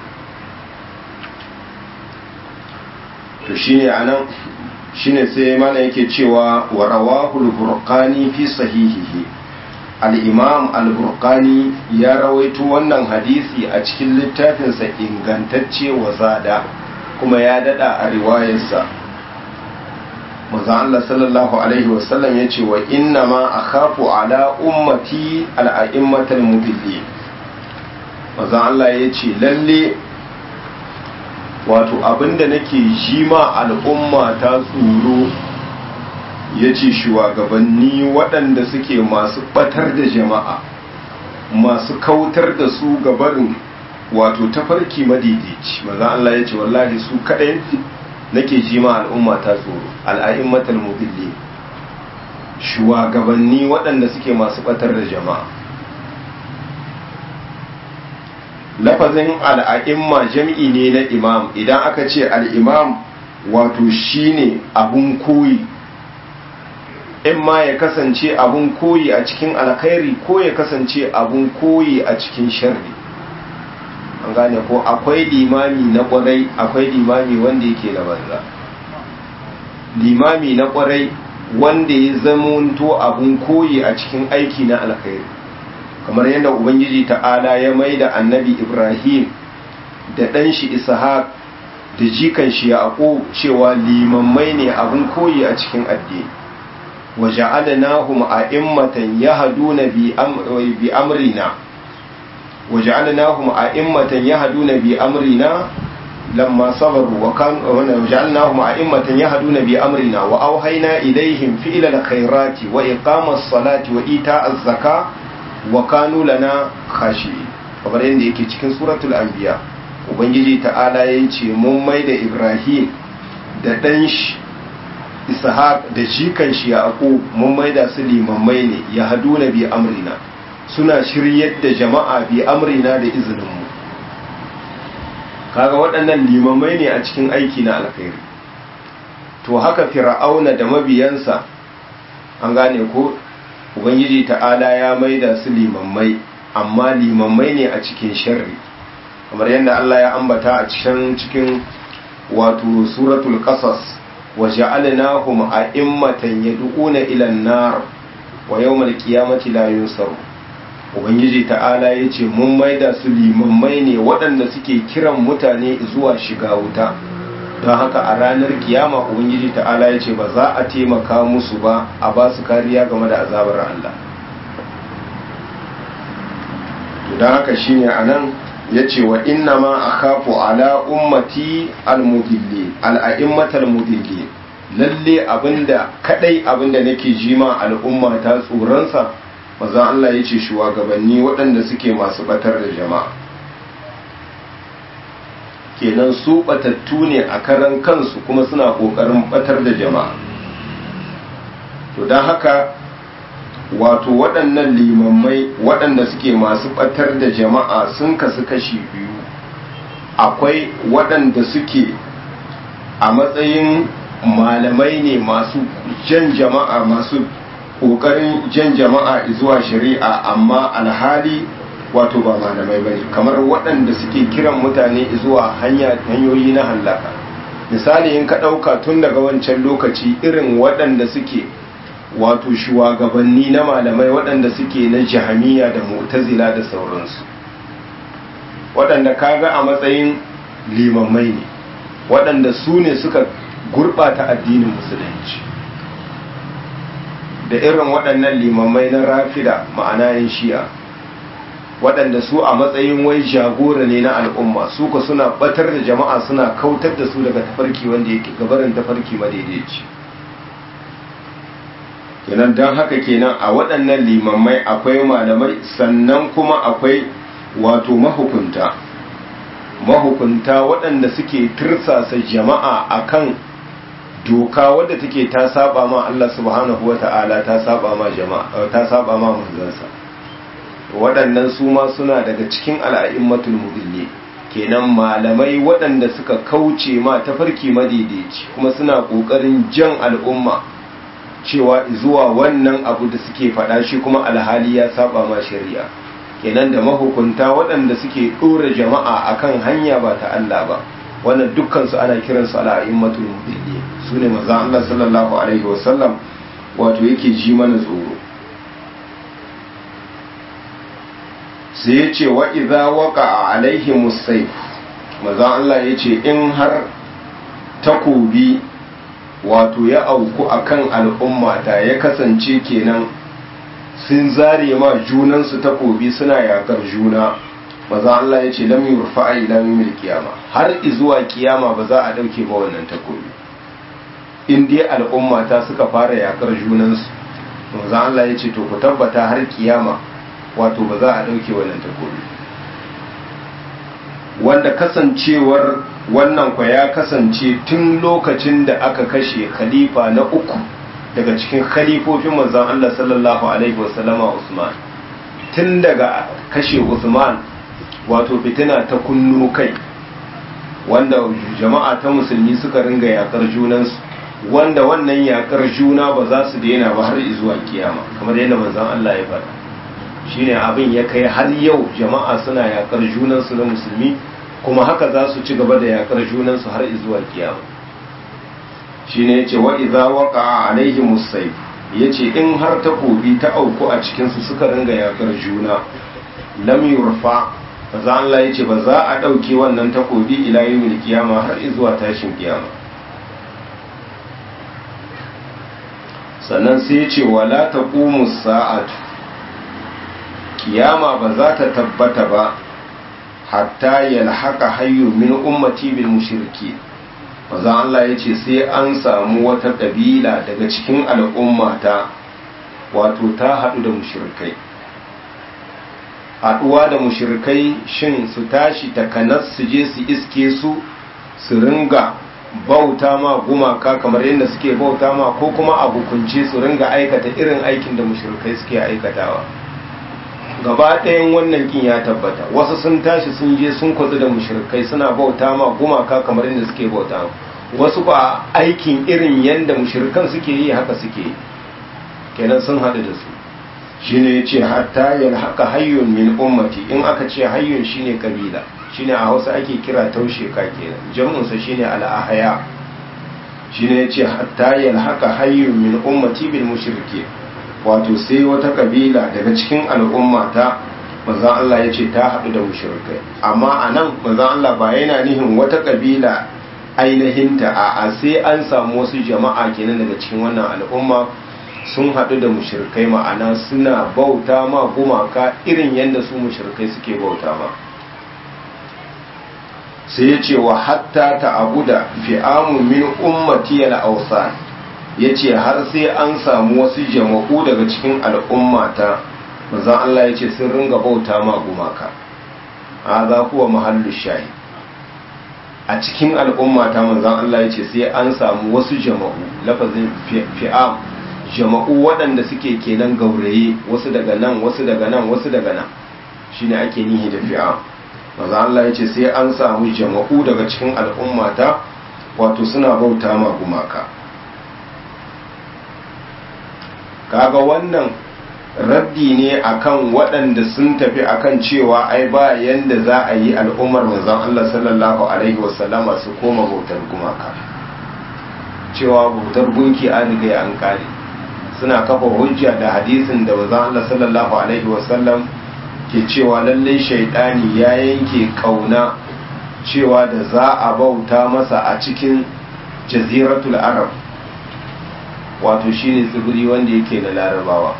to shine anan shine sai mana yake cewa wa rawahul burqani fi sahihihi al-imam al-burqani ya rawaito wannan hadisi a cikin littafinsa ingantacce wa zada kuma ya dada a riwayarsa manzo Allah sallallahu alaihi wasallam yace wa inna ma akhafu ala ummati al-a'immatal mudillin manzo Allah yace lalle wato abinda nake ji ma al'umma ta tsoro ya ce shugabanni waɗanda suke masu ɓatar da jama'a masu kautar da su gabarin wato tafarki madidici maza Allah ya ce wallahi su kaɗai nake ji ma al'umma ta tsoro al'a'immatal mudilli shugabanni waɗanda suke masu ɓatar da jama'a lafazin al'a'imma jam'i ne na imam idan aka ce al'imam wato shine abun koyi in ma ya kasance abun koyi a cikin alkhairi ko ya kasance abun koyi a cikin sharri an gane ko akwai limami na kwarai akwai limami wanda yake na banza limami na kwarai wanda ya zamanto abun koyi a cikin aiki na alkhairi kamar yadda ubangiji ta'ala ya mai da annabi ibrahim da ɗan shi ishaq da jikan shi yaƙo cewa limammai ne abun koyi a cikin addini wa ja'alnahum a'immatan yahduna bi amrina wa ja'alnahum a'immatan yahduna bi amrina lamma sabaru wa kan wa ja'alnahum a'immatan yahduna bi amrina wa awhayna ilayhim fi'lal khairati wa iqamas salati wa ita'az zakati wa kanu lana khashi kamar yadda yake cikin suratul anbiya ubangiji ta'ala ya ce mun mai da ibrahim da ɗan shi ishaq da jikan shi yaqub mun mai da su limammai ne ya haduna bi amrina suna shiryar da jama'a bi amrina da izinin mu kaga waɗannan limammai ne a cikin aiki na alkhairi to haka fir'auna da mabiyansa an gane ko ubangiji ta'ala ya maida su limammai amma limammai ne a cikin sharri kamar yadda Allah ya ambata a cikin cikin wato suratul qasas wa ja'alnahum a'immatan yad'una ila an-nar wa yawmal qiyamati la yunsaru ubangiji ta'ala yace mun maida su limammai ne waɗanda suke kiran mutane zuwa shiga wuta don haka a ranar kiyama ubangiji ta'ala ya ce ba za a taimaka musu ba a ba su kariya game da azabar Allah don haka shine a nan ya ce wa inna ma a kafu ala ummati almudilli al'a'immatar mudilli lalle abinda kadai abinda nake jima al'umma ta tsoronsa mazan Allah ya ce shugabanni waɗanda suke masu batar da jama'a kenan su batattu ne a karan kansu kuma suna kokarin batar da jama'a to don haka wato waɗannan limammai waɗanda suke masu ɓatar da jama'a sun kasu kashi biyu akwai waɗanda suke a matsayin malamai ne masu jan jama'a masu ƙoƙarin jan jama'a zuwa shari'a amma alhali wato ba malamai bane kamar waɗanda suke kiran mutane zuwa hanyoyi na hallaka misali in ka ɗauka tun daga wancan lokaci irin waɗanda suke wato shugabanni na malamai waɗanda suke na jahamiya da mu'tazila da sauransu waɗanda kaga a matsayin limammai ne waɗanda su ne suka gurɓata addinin musulunci da irin waɗannan limammai na rafida ma'ana yin shi'a waɗanda su a matsayin wai jagora ne na al'umma su ka suna batar da jama'a suna kautar da su daga tafarki wanda yake gabarin tafarki madaidaici kenan don haka kenan a waɗannan limammai akwai malamai sannan kuma akwai wato mahukunta mahukunta waɗanda suke tirsasa jama'a akan doka wadda take ta saba ma Allah subhanahu wa ta'ala ta saba ma jama'a ta saba ma manzansa waɗannan su ma suna daga cikin al'a'immatul mudilli kenan malamai waɗanda suka kauce ma tafarki madaidaici kuma suna ƙoƙarin jan al'umma cewa zuwa wannan abu da suke faɗa shi kuma alhali ya saba ma shari'a kenan da mahukunta waɗanda suke ɗora jama'a akan hanya ba ta Allah ba wannan dukkansu ana kiransu al'a'immatul mudilli su ne maza Allah sallallahu alaihi wasallam wato yake ji mana tsoro sai ya ce wa idza waqa alaihi musayf maza Allah ya ce in har takobi wato ya auku akan al'ummata ya kasance kenan sun zare ma junansu takobi suna yakar juna maza Allah ya ce lam yurfa ila mil kiyama har izuwa kiyama ba za a dauke ba wannan takobi in dai al'ummata suka fara yakar junansu maza Allah ya ce to ku tabbata har kiyama wato ba za a ɗauke wannan takobi wanda kasancewar wannan kwa ya kasance tun lokacin da aka kashe khalifa na uku daga cikin khalifofin manzon Allah sallallahu alaihi wasallama Usman tun daga kashe Usman wato fitina ta kunno kai wanda jama'a ta musulmi suka ringa yakar junansu wanda wannan yakar juna ba za su daina ba har zuwa kiyama kamar yadda manzon Allah ya faɗa shine abin ya kai har yau jama'a suna yakar junansu na musulmi kuma haka za su ci gaba da yakar junansu har zuwa kiyama shine yace wa idza waqa alaihi musayf yace in har takobi ta auku a cikin su suka ringa yakar juna lam yurfa maza Allah yace ba za a dauke wannan takobi ila yawmil kiyama har zuwa tashin kiyama sannan sai yace wala taqumu sa'atu kiyama ba za ta tabbata ba hatta yalhaka hayyu min ummati bil mushriki maza Allah ya ce sai an samu wata ƙabila daga cikin al'ummata wato ta haɗu da mushirkai haɗuwa da mushirkai shin su tashi takanas su je su iske su su ringa bauta ma gumaka kamar yadda suke bauta ma ko kuma a hukunce su ringa aikata irin aikin da mushirkai suke aikatawa gaba ɗayan wannan kin ya tabbata wasu sun tashi sun je sun kwazu da mushrikai suna bauta ma gumaka kamar yadda suke bauta wasu ba aikin irin yadda mushrikan suke yi haka suke yi kenan sun haɗu da su shine ya ce hatta yin haka hayyun min ummati in aka ce hayyun shine kabila shine a hausa ake kira taushe ka kenan jam'unsa shine al'ahaya shine ya ce hatta yin haka hayyun min ummati bil mushriki wato sai wata kabila daga cikin al'ummata manzan Allah ya ce ta haɗu da mushrikai amma a nan manzan Allah ba yana nihin wata kabila ainihinta a a sai an samu wasu jama'a kenan daga cikin wannan al'umma sun haɗu da mushrikai ma'ana suna bauta ma gumaka irin yadda su mushrikai suke bauta ma sai ya ce wa hatta ta abu da fi'amu min ummati al-awsan ya ce har sai an samu wasu jama'u daga cikin al'ummata manzan Allah ya ce sun ringa bauta ma gumaka a za kuwa mahallu shayi a cikin al'ummata manzan Allah ya ce sai an samu wasu jama'u lafazin fi'am jama'u waɗanda suke kenan gauraye wasu daga nan wasu daga nan wasu daga nan shine ake nihi da fi'a maza Allah ya ce sai an samu jama'u daga cikin al'ummata wato suna bauta ma gumaka kaga wannan raddi ne akan waɗanda sun tafi akan cewa ai ba yanda za a yi al'ummar manzon Allah sallallahu alaihi wasallama su koma bautar gumaka cewa bautar gunki an riga an kare suna kafa hujja da hadisin da manzon Allah sallallahu alaihi wasallam ke cewa lallai shaidani ya yanke kauna cewa da za a bauta masa a cikin jaziratul arab wato shine tsibiri wanda yake na larabawa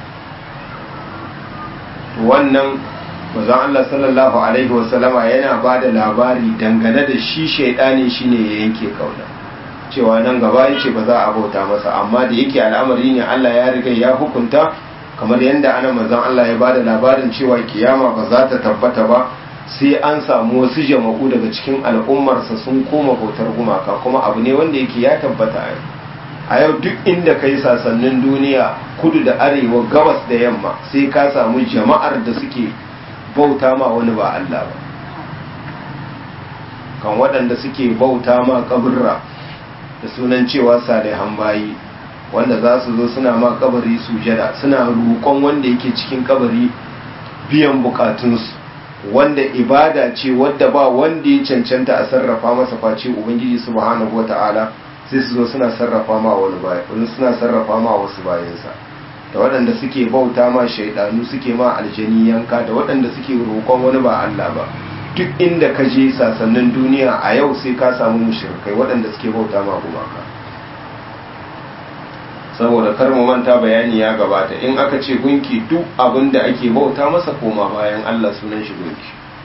wannan mazan Allah sallallahu alaihi wasallama yana ba da labari dangane da shi shaidani shine ya yanke kauna cewa nan gaba yace ba za a bauta masa amma da yake al'amari ne Allah ya riga ya hukunta kamar yadda ana mazan Allah ya ba da labarin cewa kiyama ba za ta tabbata ba sai an samu wasu jama'u daga cikin al'ummarsa sun koma bautar gumaka kuma abu ne wanda yake ya tabbata a yau a yau duk inda ka yi sasannin duniya kudu da arewa gabas da yamma sai ka samu jama'ar da suke bauta ma wani ba Allah ba kan waɗanda suke bauta ma kaburra da sunan cewa salihan bayi wanda za su zo suna ma kabari sujada suna roƙon wanda yake cikin kabari biyan bukatunsu wanda ibada ce wadda ba wanda ya cancanta a sarrafa masa face ubangiji subhanahu wata'ala sai su zo suna sarrafa ma wani bayan suna sarrafa ma wasu bayansa da waɗanda suke bauta ma shaidanu suke ma aljani yanka da waɗanda suke roƙon wani ba Allah ba duk inda ka je sasannin duniya a yau sai ka samu mushrikai waɗanda suke bauta ma gumaka saboda kar mu manta bayani ya gabata in aka ce gunki duk abin da ake bauta masa koma bayan Allah sunan shi gunki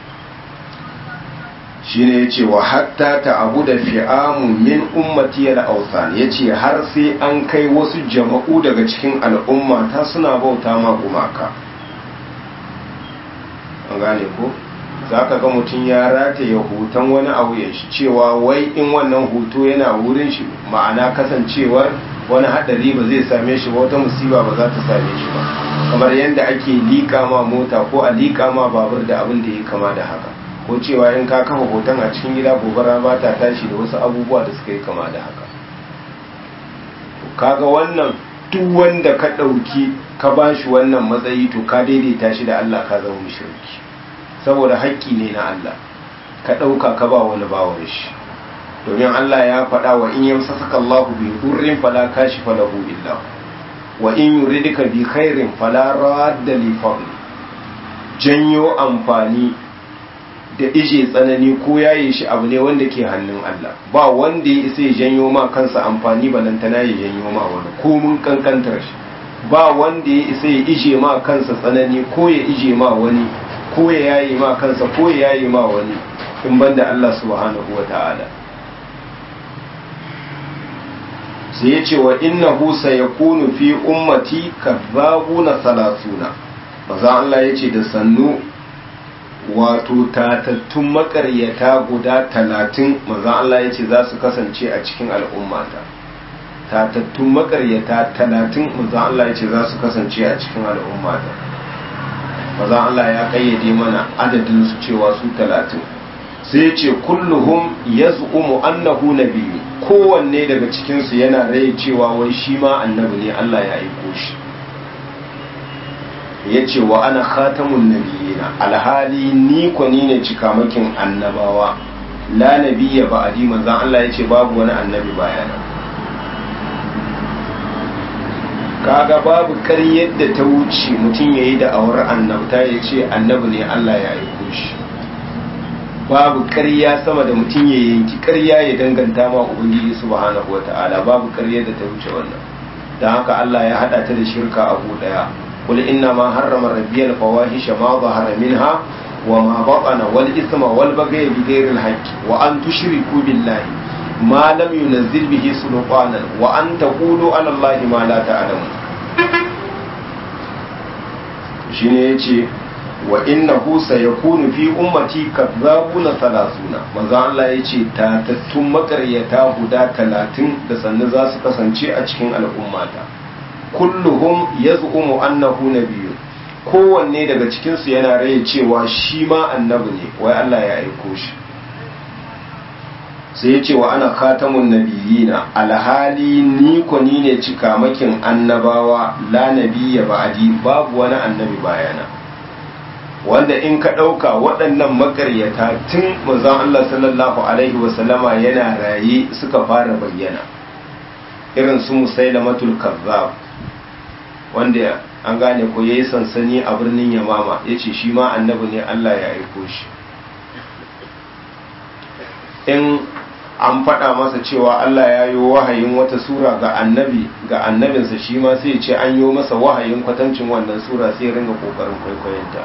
shine yace wa hatta ta'abu da fi'amu min ummati al-awthan yace har sai an kai wasu jama'u daga cikin al'umma ta suna bauta ma gumaka an gane ko zaka ga mutum ya rataye hoton wani abu ya shi cewa wai in wannan hoto yana wurin shi ma'ana kasancewar wani hadari ba zai same shi ba wata musiba ba za ta same shi ba kamar yadda ake liƙa ma mota ko a liƙa ma babur da abin da ya kama da haka ko cewa in ka kafa hoton a cikin gida gobara ba ta tashi da wasu abubuwa da suka yi kama da haka kaga wannan duk wanda ka ɗauki ka ba shi wannan matsayi to ka daidaita shi da Allah ka zama mushriki saboda haƙƙi ne na Allah ka ɗauka ka ba wani bawan shi domin Allah ya faɗa wa in yamsasaka Allahu bi durrin fala kashifa lahu illa wa in yuridika bi khairin fala radda li fadli janyo amfani da ije tsanani ko yaye shi abu ne wanda ke hannun Allah ba wanda ya isa ya janyo ma kansa amfani balantana ya janyo ma wani ko mun kankantar shi ba wanda ya isa ya ije ma kansa tsanani ko ya ije ma wani ko ya yaye ma kansa ko ya yaye ma wani in banda Allah subhanahu wa ta'ala sai ya ce wa innahu sayakunu fi ummati kadhabuna salasuna maza Allah ya ce da sannu wato tatattun makaryata guda talatin maza Allah ya ce za su kasance a cikin al'ummata tatattun makaryata talatin maza Allah ya ce za su kasance a cikin al'ummata maza Allah ya kayyade mana adadin su cewa su talatin sai ya ce kulluhum yaz'umu annahu nabiyyu kowanne daga cikinsu yana rai cewa wai shi ma annabi ne Allah ya aiko shi ya ce wa ana khatamun nabiyina alhali ni kwani ne cikamakin annabawa la nabiyya ba'adi manzan Allah ya ce babu wani annabi bayana kaga babu ƙaryar da ta wuce mutum ya yi da awar annabta ya ce annabi ne Allah ya aiko shi babu ƙarya sama da mutum ya yanki ƙarya ya danganta ma ubangiji subhanahu wata'ala babu ƙarya da ta wuce wannan don haka Allah ya hada ta da shirka abu daya قل إنما حرم ربي الفواحش ما ظهر منها وما بطن والإثم والبغي بغير الحق وأن تشركوا بالله ما لم ينزل به سلطانا وأن تقولوا على الله ما لا تعلمون shine yace wa innahu sayakunu fi ummati kadzabuna salasuna manzo Allah yace tatattun makaryata guda talatin da sannu za su kasance a cikin al'ummata kulluhum yaz'umu annahu nabiyyun kowanne daga cikinsu yana raye cewa shi ma annabi ne wai Allah ya aiko shi sai ya ce wa ana khatamun nabiyina alhali ni ko ni ne cikamakin annabawa la nabiyya ba'di babu wani annabi bayana wanda in ka ɗauka waɗannan makaryata tun manzon Allah sallallahu alaihi wasallama yana raye suka fara bayyana irin su musailamatul kazzab wanda an gane ko yayi sansani a birnin yamama yace shi ma annabi ne Allah ya aiko shi in an faɗa masa cewa Allah ya yi wahayin wata sura ga annabi ga annabinsa shi ma sai ce an yi masa wahayin kwatancin wannan sura sai ringa kokarin kwaikwayonta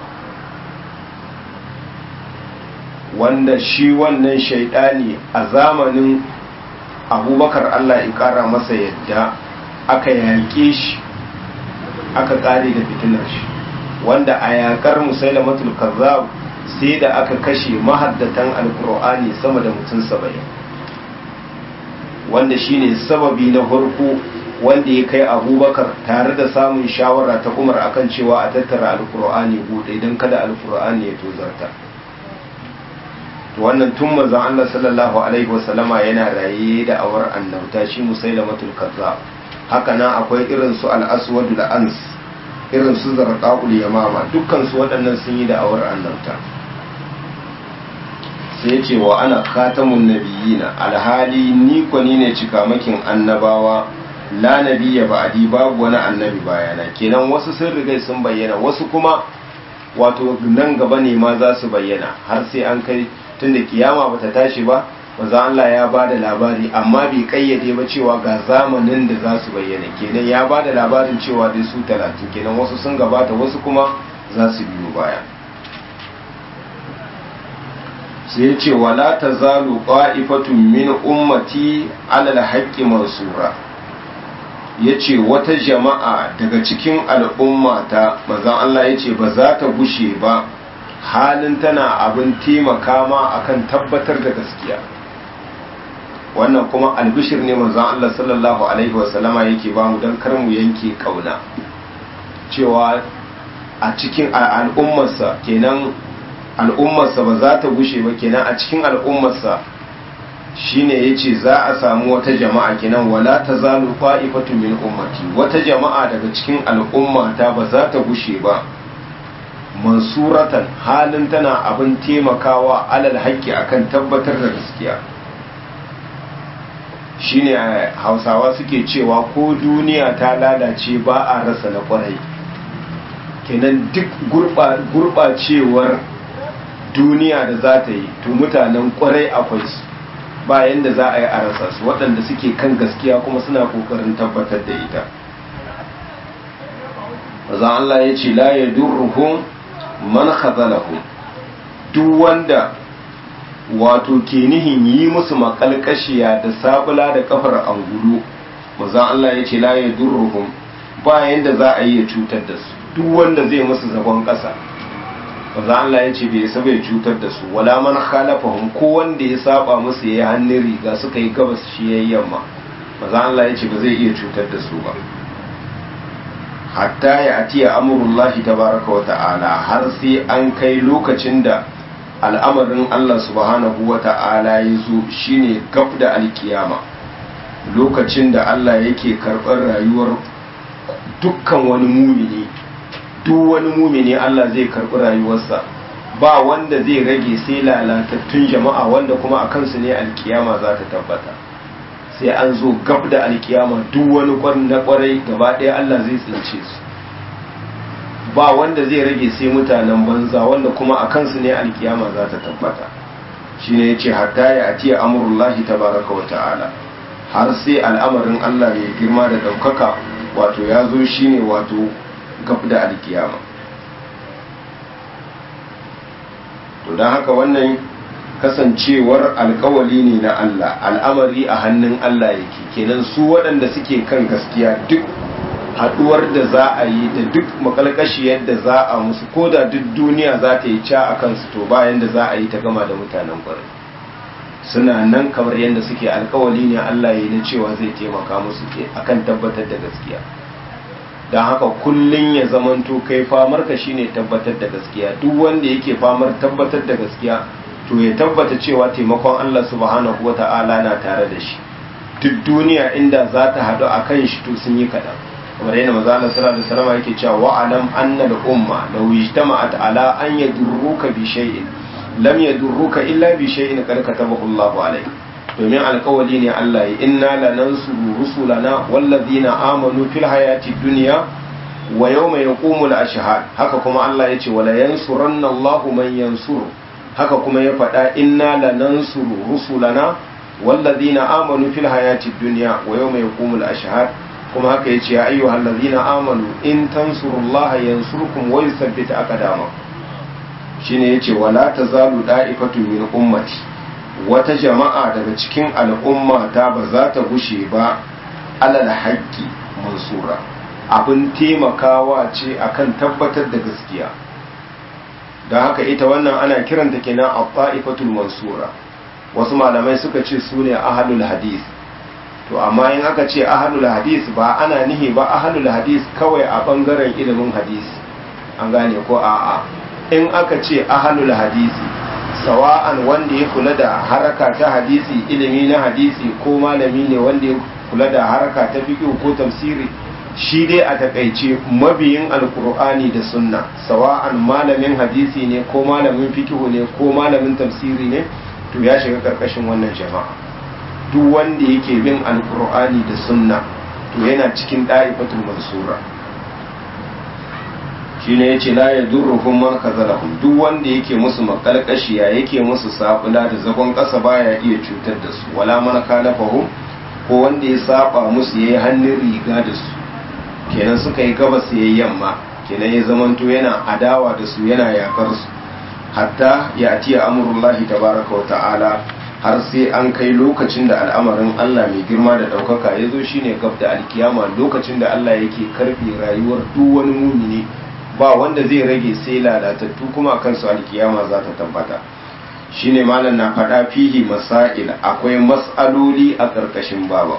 wanda shi wannan shaidani a zamanin abubakar Allah ya ƙara masa yadda aka yaƙe shi aka ƙare da fitinar shi wanda a yaƙar musailamatul kazzab sai da aka kashe mahaddatan alkur'ani sama da mutum saba'in wanda shine sababi na farko wanda ya kai abubakar tare da samun shawara ta umar akan cewa a tattara alkur'ani buɗe don kada alkur'ani ya tozarta wannan tun manzon Allah sallallahu alaihi wasallama yana raye da awar annabta shi musailamatul kazzab haka nan akwai irin su al-aswad ans irin su zarqaul yamama dukkan su waɗannan sun yi da awar annabta sai ya ce wa ana khatamun nabiyina alhali ni ko ni ne cikamakin annabawa la nabiyya ba'di babu wani annabi bayana kenan wasu sun riga sun bayyana wasu kuma wato nan gaba ne ma za su bayyana har sai an kai tunda kiyama bata tashi ba manzo Allah ya ba da labari amma bai kayyade ba cewa ga zamanin da za su bayyana kenan ya ba da labarin cewa dai su talatin kenan wasu sun gabata wasu kuma za su biyo baya sai ya ce wala ta zalu qa'ifatun min ummati alal haqqi mansura yace wata jama'a daga cikin al'ummata manzon Allah yace ba za ta gushe ba halin tana abin taimaka ma akan tabbatar da gaskiya wannan kuma albishir ne manzon Allah sallallahu alaihi wasallama yake ba mu don kar mu yanke kauna cewa a cikin al'ummarsa kenan al'ummarsa ba za ta gushe ba kenan a cikin al'ummarsa shine yace za a samu wata jama'a kenan wala tazalu qa'ifatu min ummati wata jama'a daga cikin al'ummata ba za ta gushe ba mansuratan halin tana abin taimakawa alal haƙƙi akan tabbatar da gaskiya shine hausawa suke cewa ko duniya ta lalace ba a rasa na kwarai kenan duk gurɓacewar duniya da za ta yi to mutanen kwarai akwai su bayan da za a yi a rasa su waɗanda suke kan gaskiya kuma suna ƙoƙarin tabbatar da ita Mazan Allah ya ce la ya durruhum man khazalahum duk wanda wato ke nihin yi musu makalkashiya da sabula da kafar angulu Mazan Allah ya ce la ya durruhum bayan da za a yi ya cutar da su duk wanda zai musu zagon ƙasa maza Allah ya ce bai saba ya cutar da su wala man khalafahum ko wanda ya saba musu yayi hannun riga suka yi gabas shi yayi yamma maza Allah ya ce ba zai iya cutar da su ba hatta ya atiya amurullahi tabaraka wa ta'ala har sai an kai lokacin da al'amarin Allah subhanahu wa ta'ala ya zo shine gab da alkiyama lokacin da Allah yake karɓar rayuwar dukkan wani mumini duk wani mumini Allah zai karɓi rayuwarsa ba wanda zai rage sai lalatattun jama'a wanda kuma a kansu ne alkiyama za ta tabbata sai an zo gab da alkiyama duk wani kwarin na kwarai gaba ɗaya Allah zai tsince su ba wanda zai rage sai mutanen banza wanda kuma a kansu ne alkiyama za ta tabbata shine yace hatta ya atiya amrullahi tabaraka wa ta'ala har sai al'amarin Allah ya girma da ɗaukaka wato ya zo shine wato gab da alkiyama to don haka wannan kasancewar alkawali ne na Allah al'amari a hannun Allah yake kenan su waɗanda suke kan gaskiya duk haɗuwar da za a yi da duk makalkashiyar da za a musu ko da duk duniya za ta yi ca a kansu to bayan da za a yi ta gama da mutanen kwarai suna nan kamar yadda suke alkawali ne Allah ya yi na cewa zai taimaka musu akan tabbatar da gaskiya don haka kullum ya zamanto kai famar ka shine tabbatar da gaskiya duk wanda yake famar tabbatar da gaskiya to ya tabbata cewa taimakon Allah subhanahu wata'ala na tare da shi duk duniya inda za ta haɗu a kan shi to sun yi kaɗan kamar yana maza Allah sallallahu alaihi wasallam yake cewa wa alam anna al umma law ijtama'at ala an yadurruka bi shay'in lam yadurruka illa bi shay'in qad katabahu Allah alayk domin alƙawali ne Allah ya inna lanansuru rusulana wallazina amanu fil hayati dunya wa yawma yaqumul ashhad haka kuma Allah ya ce wala yansuranna Allahu man yansuru haka kuma ya faɗa inna lanansuru rusulana wallazina amanu fil hayati dunya wa yawma yaqumul ashhad kuma haka yace ya ayyuhal ladzina amanu in tansurullaha yansurkum wa yuthabbit aqdamakum shine yace wala tazalu da'ifatu min ummati wata jama'a daga cikin al'umma ta ba za ta gushe ba alal haqqi mansura abin taimakawa ce akan tabbatar da gaskiya don haka ita wannan ana kiranta kenan a ta'ifatul mansura wasu malamai suka ce su ne ahalul hadis to amma in aka ce ahalul hadis ba ana nihi ba ahalul hadis kawai a bangaren ilimin hadisi an gane ko a'a in aka ce ahalul hadisi sawa'an wanda ya kula da haraka ta hadisi ilimi na hadisi ko malami ne wanda ya kula da haraka ta fiqh ko tafsiri shi dai a takaice mabiyin alkur'ani da sunna sawa'an malamin hadisi ne ko malamin fikihu ne ko malamin tafsiri ne to ya shiga karkashin wannan jama'a duk wanda yake bin alkur'ani da sunna to yana cikin da'ifatul mansura shine yace la yadurruhum man kazalahum duk wanda yake musu makalkashiya yake musu sabula da zagon kasa baya iya cutar da su wala man kalafahum ko wanda ya saba musu yayi hannun riga da su kenan suka yi gabas ya yamma kenan ya zamanto yana adawa da su yana yakar su hatta ya atiya amurullahi tabaraka wa ta'ala har sai an kai lokacin da al'amarin Allah mai girma da ɗaukaka ya zo shine gab da alkiyama lokacin da Allah yake karfe rayuwar duk wani mumini ba wanda zai rage sai lalatattu kuma kansu alkiyama za ta tabbata shine malam na faɗa fihi masail akwai mas'aloli a ƙarƙashin baba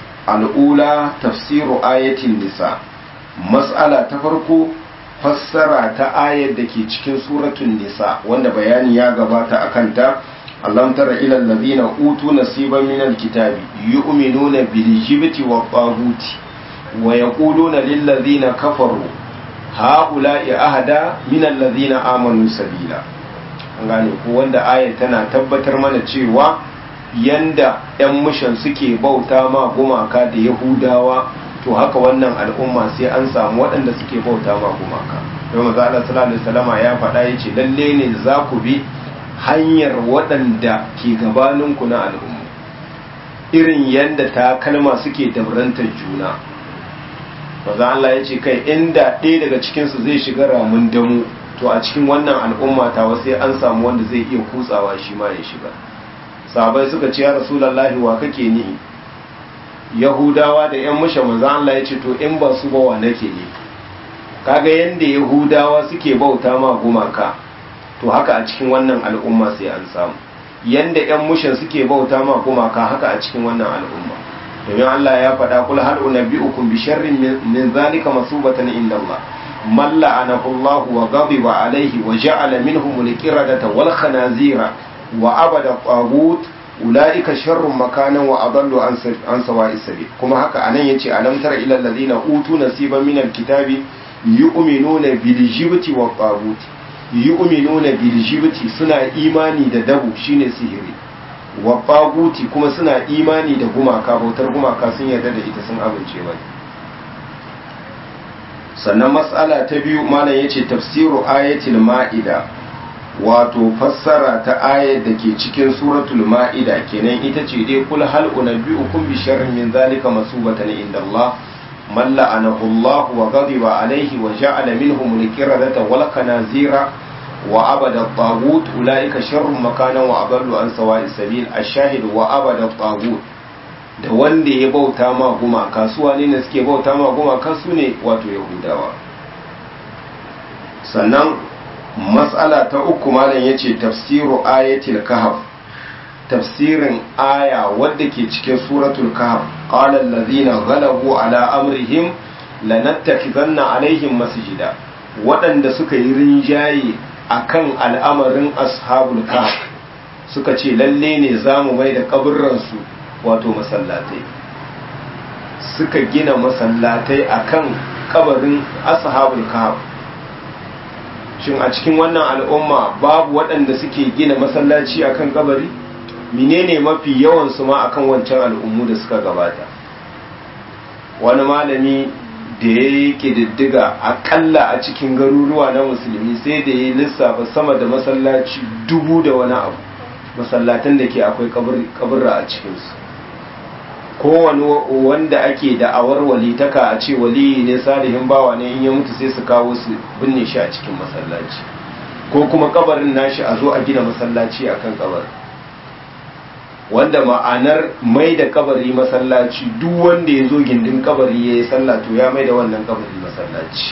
al'ula tafsiru ayatin nisa mas'ala ta farko fassara ta ayar da ke cikin suratun nisa wanda bayani ya gabata a kanta allam tara ilal ladina utu nasiban min alkitabi yu'minuna bil jibti wa taguti wa yaquluna lil ladina kafaru haula'i ahada min alladhina amanu sabila an gane ko wanda ayar tana tabbatar mana cewa yanda 'yan mushan suke bauta ma gumaka da yahudawa to haka wannan al'umma sai an samu waɗanda suke bauta ma gumaka don maza Allah sallallahu alaihi wasallama ya faɗa ya ce lalle ne za ku bi hanyar waɗanda ke gabaninku na al'umma irin yanda ta kalma suke dabrantar juna maza Allah ya ce kai inda ɗaya daga cikinsu zai shiga ramin damu to a cikin wannan al'umma ta sai an samu wanda zai iya kutsawa shi ma ya shiga sahabai suka ce ya rasulallahi wa kake nihi yahudawa da yan mushe manzan Allah ya ce to in ba su ba wa nake ne kaga yanda yahudawa suke bauta ma gumaka to haka a cikin wannan al'umma sai an samu yanda yan mushen suke bauta ma gumaka haka a cikin wannan al'umma domin Allah ya faɗa kul hal unabbiukum bi sharrin min zalika masubatan inda Allah man la'anahu Allah wa ghadiba alayhi wa ja'ala minhum al-qiradata wal khanazira wa abada tagut ulaika sharrun makanan wa adallu an sawa'i sabil kuma haka anan yace alam tara ila alladhina utu nasiban min alkitabi yu'minuna bil jibti wa tagut yu'minuna bil jibti suna imani da dabu shine sihiri wa taguti kuma suna imani da gumaka bautar gumaka sun yarda da ita sun amince ba sannan mas'ala ta biyu malam yace tafsiru ayatil ma'ida wato fassara ta ayar da ke cikin suratul ma'ida kenan ita ce dai kul hal unabbiukum bi sharrin min zalika masubatan inda Allah man la'anahu Allah wa ghadiba alayhi wa ja'ala minhum al-qiradata wal kanazira wa abada at-taghut ulaika sharrun makanan wa adallu an sawa'i sabil ash-shahid wa abada at-taghut da wanda ya bauta ma gumaka su wane ne suke bauta ma gumaka su ne wato yahudawa sannan matsala ta uku malam ya ce tafsiru ayatul kahf tafsirin aya wadda ke cikin suratul kahf qala allazina ghalabu ala amrihim lanattakhizanna alaihim masjida waɗanda suka yi rinjaye akan al'amarin ashabul kahf suka ce lalle ne zamu mai da kaburransu wato masallatai suka gina masallatai akan kabarin ashabul kahf shin a cikin wannan al'umma babu waɗanda suke gina masallaci akan kabari menene mafi yawan su ma akan wancan al'ummu da suka gabata wani malami da ya yi ƙididdiga akalla a cikin garuruwa na musulmi sai da ya yi lissafa sama da masallaci dubu da wani abu masallatan da ke akwai kaburra a cikinsu kowane wanda ake da'awar walitaka a ce waliyi ne salihin bawa ne in ya mutu sai su kawo su binne shi a cikin masallaci ko kuma kabarin nashi a zo a gina masallaci akan kabarin wanda ma'anar mai da kabari masallaci duk wanda ya zo gindin kabari ya yi sallah to ya mai da wannan kabari masallaci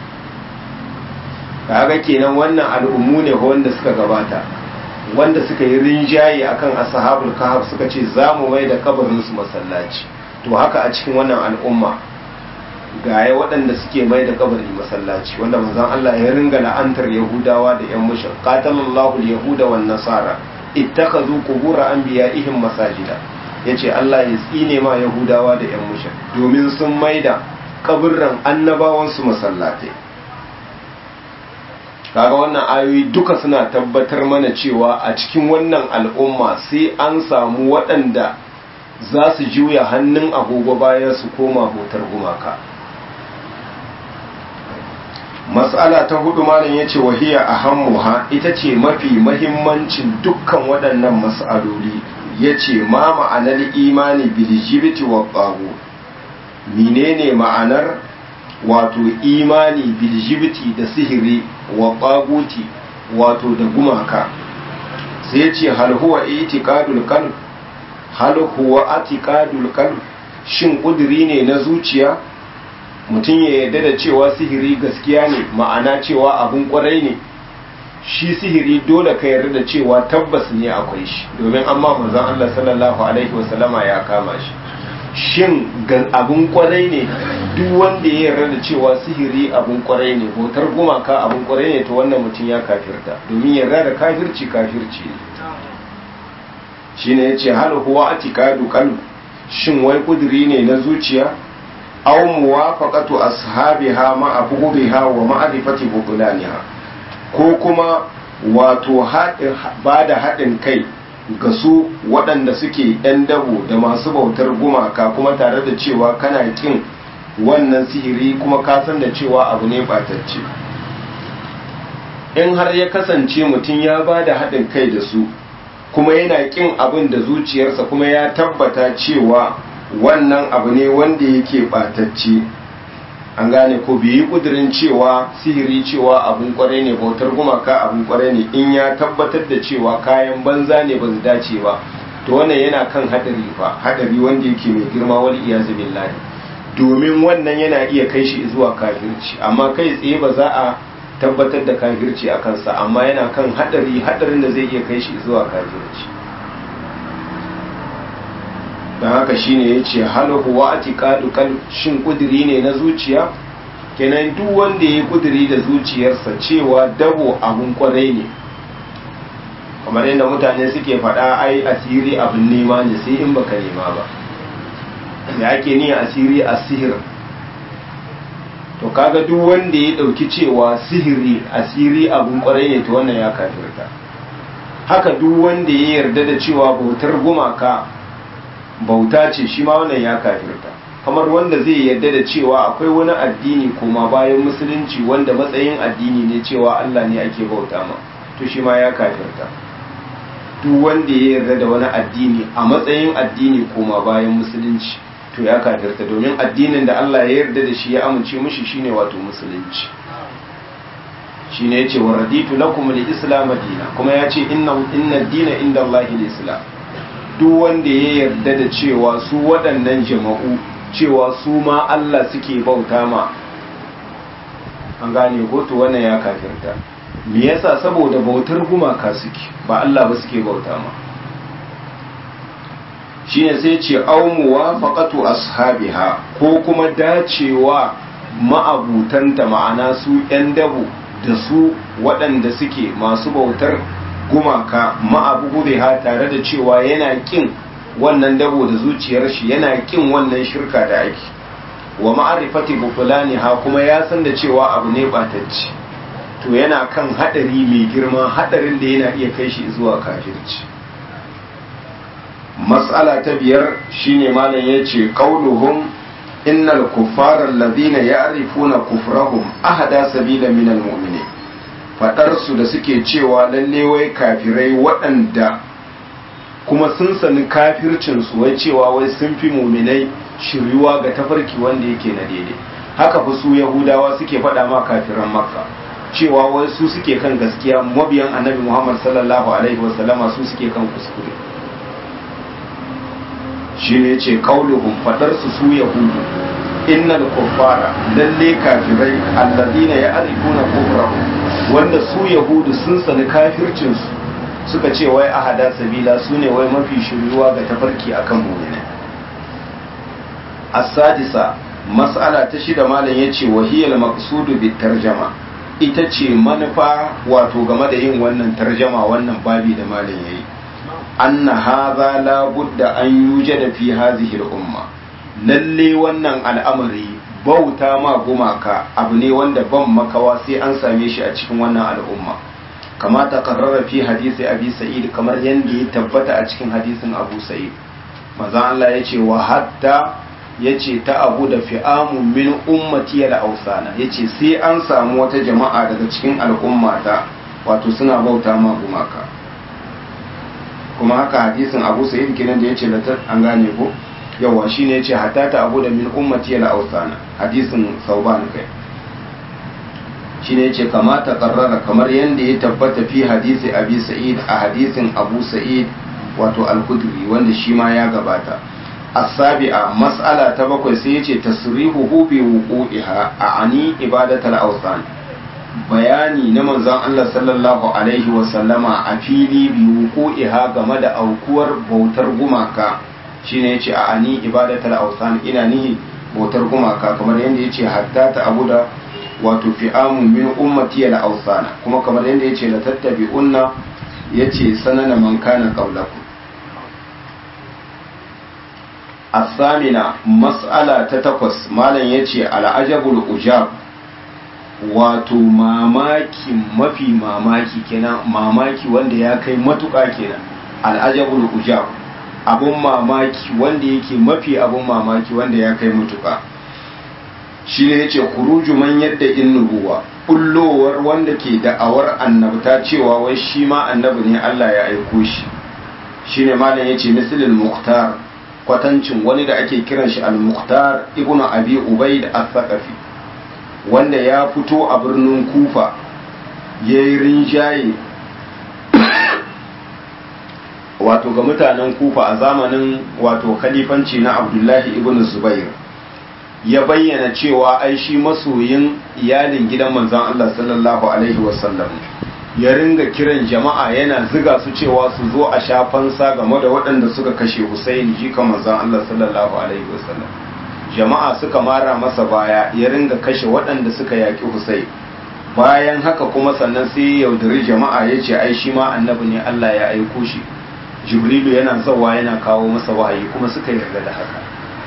kaga kenan wannan al'ummu ne wanda suka gabata wanda suka yi rinjaye akan ashabul kahf suka ce za mu mai da kabarin su masallaci to haka a cikin wannan al'umma gaya waɗanda suke mai da kabari masallaci wanda manzon Allah ya ringa la'antar yahudawa da yan mushrik qatalallahu al-yahuda wan nasara ittakazu qubur anbiya'ihim masajida yace Allah ya tsine ma yahudawa da yan mushrik domin sun maida kaburran annabawan su masallatai kaga wannan ayoyi duka suna tabbatar mana cewa a cikin wannan al'umma sai an samu waɗanda za su juya hannun agogo bayan su koma hotar gumaka matsala ta hudu malam ya ce wahiya a hammuha ita ce mafi mahimmancin dukkan waɗannan matsaloli ya ce ma ma'anar imani biljibiti wa ɓago menene ma'anar wato imani biljibiti da sihiri wa ɓaguti wato da gumaka sai ce hal huwa itiqadul qalb hal huwa atiqadul qalb shin kuduri ne na zuciya mutum ya yarda da cewa sihiri gaskiya ne ma'ana cewa abun kwarai ne shi sihiri dole ka yarda da cewa tabbas ne akwai shi domin amma manzon Allah sallallahu alaihi wasallama ya kama shi shin abun kwarai ne duk wanda ya yarda da cewa sihiri abun kwarai ne bautar gumaka abun kwarai ne to wannan mutum ya kafirta domin yarda da kafirci kafirci ne shine yace hal huwa atiqadu qalb shin wai kuduri ne na zuciya aw muwafaqatu ashabiha ma'a bughdiha wa ma'rifati bughlaniha ko kuma wato ba da haɗin kai ga su waɗanda suke ‘yan dabo da masu bautar gumaka kuma tare da cewa kana kin wannan sihiri kuma ka san da cewa abu ne ɓatacce in har ya kasance mutum ya ba da haɗin kai da su kuma yana kin abin da zuciyarsa kuma ya tabbata cewa wannan abu ne wanda yake ɓatacce an gane ko bai yi kudirin cewa sihiri cewa abun kwarai ne bautar gumaka abun kwarai ne in ya tabbatar da cewa kayan banza ne ba su dace ba to wannan yana kan hadari fa hadari wanda yake mai girma wal iyazu billahi domin wannan yana iya kai shi zuwa kafirci amma kai tsaye ba za a tabbatar da kafirci a kansa amma yana kan hadari hadarin da zai iya kai shi zuwa kafirci don haka shine ya ce halahu wa atiqadu kal shin kudiri ne na zuciya kenan duk wanda ya kudiri da zuciyarsa cewa dabo abun kwarai ne kamar yadda mutane suke faɗa ai asiri abin nema ne sai in baka nema ba da ake ni asiri a sihir to kaga duk wanda ya ɗauki cewa sihiri asiri abun kwarai ne to wannan ya kafirta haka duk wanda ya yarda da cewa bautar gumaka bauta ce shi ma wannan ya kafirta kamar wanda zai yarda da cewa akwai wani addini kuma bayan musulunci wanda matsayin addini ne cewa Allah ne ake bauta ma to shi ma ya kafirta duk wanda ya yarda da wani addini a matsayin addini kuma bayan musulunci to ya kafirta domin addinin da Allah ya yarda da shi ya amince mishi shine wato musulunci shine yace wa raditu lakum al-islam dina kuma yace inna inna dina inda Allah al-islam duk wanda ya yarda da cewa su waɗannan jama'u cewa su ma Allah suke bauta ma an gane ko to wannan ya kafirta me yasa saboda bautar gumaka suke ba Allah ba suke bauta ma shine sai ce au muwafaqatu ashabiha ko kuma dacewa ma'abutanta ma'ana su 'yan dabo da su waɗanda suke masu bautar gumaka ma'abu ha tare da cewa yana kin wannan dabo da zuciyar shi yana kin wannan shirka da ake wa ma'arifati bufulani ha kuma ya san da cewa abu ne batacci to yana kan hadari mai girma hadarin da yana iya kai shi zuwa kafirci mas'ala ta biyar shine malam yace qauluhum innal kuffara alladhina ya'rifuna kufrahum ahada sabila minal mu'minin fadar su da suke cewa lalle wai kafirai waɗanda kuma sun sani kafircin su wai cewa wai sun fi mu'minai shiryuwa ga tafarki wanda yake na daidai haka fa su yahudawa suke faɗa ma kafiran makka cewa wai su suke kan gaskiya mabiyan annabi muhammad sallallahu alaihi wasallama su suke kan kuskure shi ne ce kauluhum fadar su su yahudu innal kuffara lalle kafirai alladina ya'rifuna kufrahum wanda su yahudu sun sani kafircin su suka ce wai ahada sabila su ne wai mafi shiryuwa ga tafarki akan mu'mini as-sadisa mas'ala ta shida malam yace wahiyal maqsudu bit tarjama ita ce manufa wato game da yin wannan tarjama wannan babi da malam yayi anna hadha la budda an yujada fi hadhihi al-umma lalle wannan al'amari bauta ma gumaka abu ne wanda ban makawa sai an same shi a cikin wannan al'umma kama ta karrara fi hadisi abi sa'id kamar yadda ya tabbata a cikin hadisin abu sa'id maza Allah ya ce wa hatta ya ce ta abu da fi'amun min ummati da ausana ya ce sai an samu wata jama'a daga cikin al'ummata wato suna bauta ma gumaka kuma haka hadisin abu sa'id kenan da ya ce latar an gane ko yawa shine ya ce hatta ta abu da min ummati da ausana hadisin sauban kai shine ya ce kamata karrara kamar yadda ya tabbata fi hadisi abi sa'id a hadisin abu sa'id wato al-kudri wanda shi ma ya gabata السابعة مسألة تبقى سيتي تصريحه بوقوعها أعني عبادة الأوثان bayani na manzon Allah sallallahu alaihi wasallama a fili bi wuku'iha game da aukuwar bautar gumaka shine yace a ani ibadatul awsan ina nihi bautar gumaka kamar yadda yace hatta ta abuda wato fi'amun min ummati al awsana kuma kamar yadda yace la tattabi'unna yace sanana man kana qablakum الثامنة مسألة تتقص مالا يتي العجب الأجاب wato mamaki mafi mamaki kenan mamaki wanda ya kai matuƙa kenan al'ajabul ujab abun mamaki wanda yake mafi abun mamaki wanda ya kai matuƙa shi ne yace khuruju man yadda in nubuwa bullowar wanda ke da'awar annabta cewa wai shi ma annabi ne Allah ya aiko shi shine malam yace mislil muhtar kwatancin wani da ake kiran shi al-muqtar ibnu abi ubaid al-thaqafi wanda ya fito a birnin kufa yayi rinjaye wato ga mutanen kufa a zamanin wato khalifanci na abdullahi ibnu zubair ya bayyana cewa ai shi masoyin iyalin gidan manzon Allah sallallahu alaihi wasallam ya ringa kiran jama'a yana ziga su cewa su zo a shafansa game da waɗanda suka kashe Hussein jika manzon Allah sallallahu alaihi wasallam jama'a suka mara masa baya ya ringa kashe waɗanda suka yaƙi Hussein bayan haka kuma sannan sai ya yaudari jama'a ya ce ai shi ma annabi ne Allah ya aiko shi Jibrilu yana zawa yana kawo masa wahayi kuma suka yarda da haka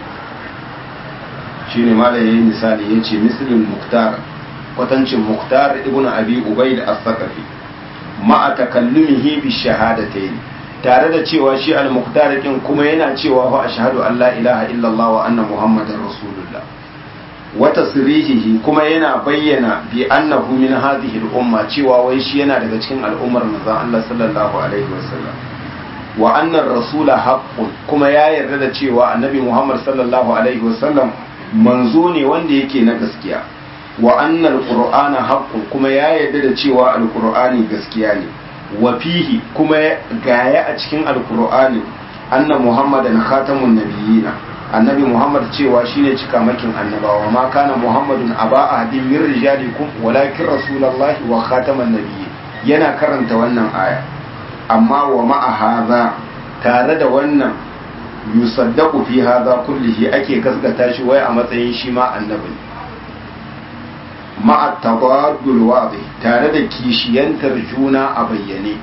shine malam yayin misali yace mislul muhtar kwatancin muhtar ibnu abi ubaid as-saqafi ma'a takallumihi bi shahadatayn tare da cewa shi al-muqtar din kuma yana cewa fa ashhadu an la ilaha illallah wa anna muhammadar rasulullah wa tasrihihi kuma yana bayyana bi annahu min hadhihi al-umma cewa wai shi yana daga cikin al'ummar manzon Allah sallallahu alaihi wasallam wa anna ar-rasula haqqun kuma ya yarda da cewa annabi muhammad sallallahu alaihi wasallam manzo ne wanda yake na gaskiya wa annal qur'ana haqqun kuma ya yarda da cewa alqur'ani gaskiya ne wa fihi kuma gaya a cikin alqur'ani anna muhammadan khatamun nabiyina annabi muhammad cewa shine cikamakin annabawa ma kana muhammadun aba ahadin min rijalikum walakin rasulullahi wa khataman nabiyyin yana karanta wannan aya amma wa ma'a hadha tare da wannan yusaddaqu fi hadha kullihi ake gaskata shi wai a matsayin shi ma annabi ma'a tabaddul wadi tare da kishiyantar juna a bayyane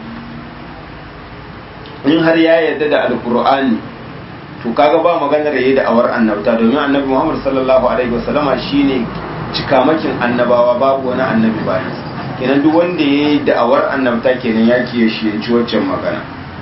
in har ya yarda da alkur'ani to kaga ba maganar yayi da awar annabta domin annabi Muhammad sallallahu alaihi wasallama shine cikamakin annabawa babu wani annabi bayan kenan duk wanda yayi da awar annabta kenan ya kiyaye shi waccan magana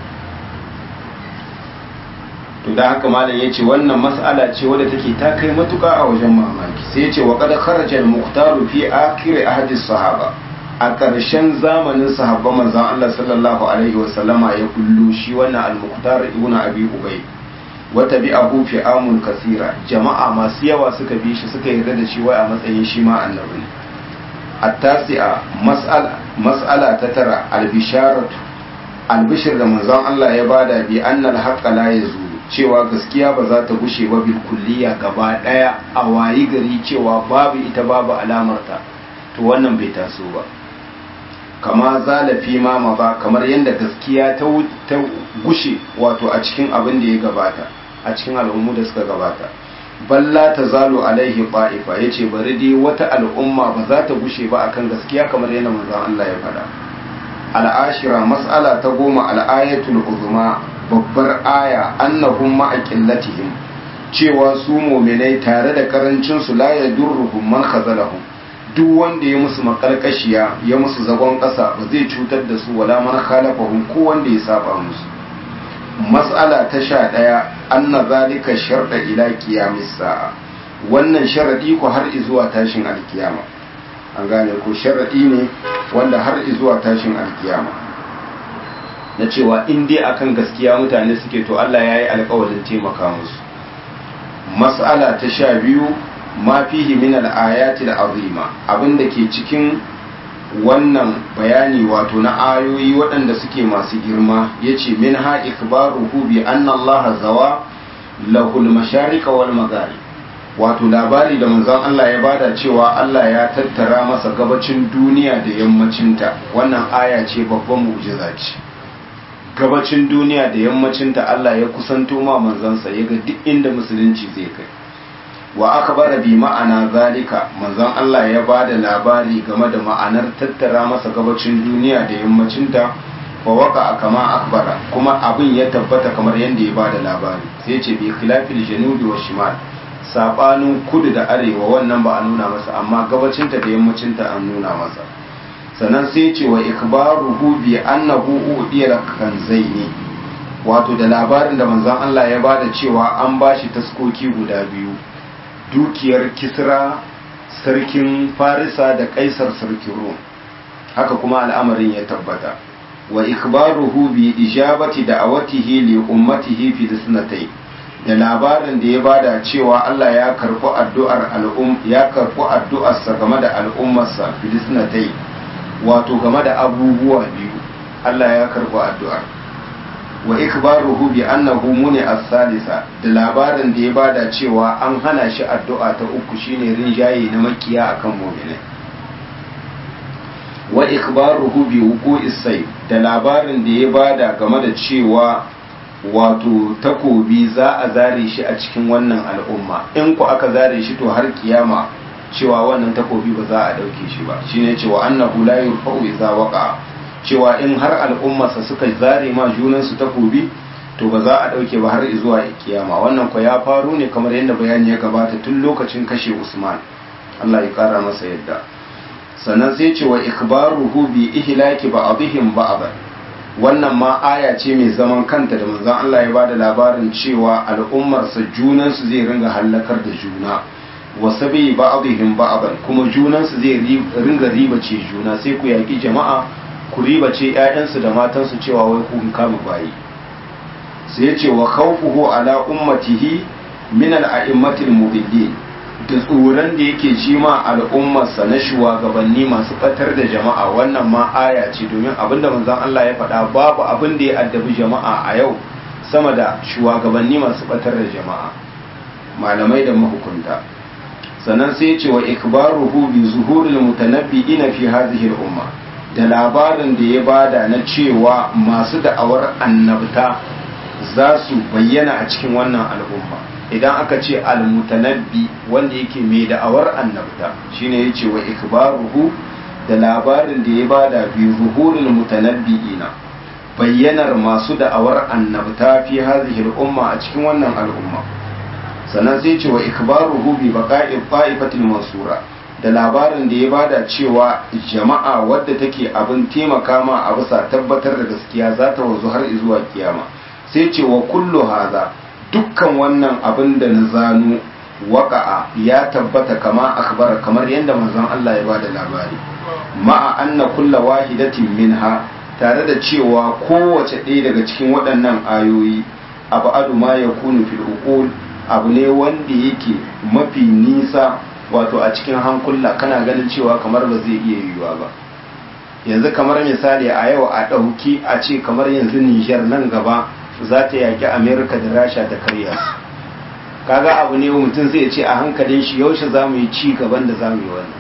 to da haka malam yace wannan mas'ala ce wadda take ta kai matuka a wajen mamaki sai yace wa qad kharaja al-muqtaru fi akhir ahdi sahaba a ƙarshen zamanin sahabban manzon Allah sallallahu alaihi wa sallama ya kullu shi wannan al-muqtar ibn abi ubay wa tabi'ahu fi amun kasira jama'a masu yawa suka bi shi suka yarda da shi wai a matsayin shi ma annabi ne at-tasi'a mas'ala mas'ala ta tara al-bisharatu al-bishr da manzon Allah ya bada bi annal haqqa la yazulu cewa gaskiya ba za ta gushe ba bil kulliya gaba daya a wayi gari cewa babu ita babu alamarta to wannan bai taso ba kama zalafi ma ba kamar yadda gaskiya ta gushe wato a cikin abin da ya gabata a cikin al'ummu da suka gabata balla ta zalo alaihi ba'ifa ya ce bari dai wata al'umma ba za ta gushe ba akan gaskiya kamar yadda manzon Allah ya faɗa al'ashira mas'ala ta goma al'ayatul uzma babbar aya annahum ma'a qillatihim cewa su mu'minai tare da karancin su la yadurruhum man khazalahum duk wanda ya musu makarkashiya ya musu zagon ƙasa ba zai cutar da su wala man khalafahum ko wanda ya saba musu mas'ala ta sha ɗaya anna zalika sharda ila qiyamis sa'a wannan sharadi ko har zuwa tashin alkiyama an gane ko sharadi ne wanda har zuwa tashin alkiyama na cewa in dai akan gaskiya mutane suke to Allah ya yi alkawarin taimaka musu mas'ala ta sha biyu ma fihi min al-ayati al-azima abinda ke cikin wannan bayani wato na ayoyi waɗanda suke masu girma yace min ha ikbaruhu bi anna Allah zawa lahul mashariqa wal magharib wato labari da manzon Allah ya bada cewa Allah ya tattara masa gabacin duniya da yammacinta wannan aya ce babban mu'jiza ce gabacin duniya da yammacinta Allah ya kusanto ma manzansa ya ga duk inda musulunci zai kai wa aka bara bi ma'ana zalika manzon Allah ya ba da labari game da ma'anar tattara masa gabacin duniya da yammacinta wa waka kama akbara kuma abin ya tabbata kamar yadda ya ba da labari sai ce bi khilafil janubi wa shimal sabanin kudu da arewa wannan ba a nuna masa amma gabacinta da yammacinta an nuna masa sannan sai ce wa ikbaruhu bi annahu udiya kanzaini wato da labarin da manzon Allah ya bada cewa an bashi taskoki guda biyu dukiyar kisra sarkin farisa da kaisar sarkin rum haka kuma al'amarin ya tabbata wa ikbaruhu bi ijabati da'awatihi li ummatihi fi disnatai da labarin da ya bada cewa Allah ya karɓi addu'ar al'um ya karɓi addu'arsa game da al'ummarsa fi disnatai wato game da abubuwa biyu Allah ya karɓi addu'ar wa ikbaruhu bi annahu muni as-salisa da labarin da ya bada cewa an hana shi addu'a ta uku shine rinjaye na makiya akan mu'minai wa ikbaruhu bi wuqu'is sayf da labarin da ya bada game da cewa wato takobi za a zare shi a cikin wannan al'umma in ku aka zare shi to har kiyama cewa wannan takobi ba za a dauke shi ba shine cewa annahu la yurfa'u idza waqa cewa in har al'ummarsa suka zare ma junansu takobi to ba za a ɗauke ba har zuwa kiyama wannan ko ya faru ne kamar yadda bayani ya gabata tun lokacin kashe usman allah ya ƙara masa yadda sannan sai ce wa ikbaruhu bi ihlaki ba'dihim ba'dan wannan ma aya ce mai zaman kanta da manzon Allah ya bada labarin cewa al'ummarsa junansu zai ringa hallakar da juna wa sabi ba'dihim ba'dan kuma junansu zai ringa ribace juna sai ku yaki jama'a ku ribace ƴaƴansu da matansu cewa wai kun kama bayi sai ya ce wa khawfuhu ala ummatihi min al-a'immatil mudillin da tsoron da yake ji ma al'ummarsa na shugabanni masu batar da jama'a wannan ma aya ce domin abinda manzon Allah ya faɗa babu abin da ya addabi jama'a a yau sama da shugabanni masu batar da jama'a malamai da mahukunta sannan sai ce wa ikbaruhu bi zuhuril mutanabbi'ina fi hadhihi al-umma da labarin da ya bada na cewa masu da'awar annabta za su bayyana a cikin wannan al'umma idan aka ce almutanabbi wanda yake mai da'awar annabta shine yace wa ikbaruhu da labarin da ya bada bi zuhurul mutanabbiina bayyanar masu da'awar annabta fi hadhihi al-umma a cikin wannan al'umma sannan sai ce wa ikbaruhu bi baqa'i ta'ifatil mansura da labarin da ya bada cewa jama'a wadda take abin taimaka ma a bisa tabbatar da gaskiya za ta wanzu har zuwa kiyama sai ce wa kullu haza dukkan wannan abin da na zanu waqa'a ya tabbata kama akhbara kamar yadda manzon Allah ya bada labari ma'a anna kulla wahidatin minha tare da cewa kowace ɗaya daga cikin waɗannan ayoyi abu adu ma ya kunu fil uqul abu ne wanda yake mafi nisa wato a cikin hankula kana ganin cewa kamar ba zai iya yiwuwa ba yanzu kamar misali a yau a ɗauki a ce kamar yanzu Nijar nan gaba za ta yaƙi Amerika da Rasha da karya kaga abu ne mutum zai ce a hankalin shi yaushe za mu yi ci gaban da za mu yi wannan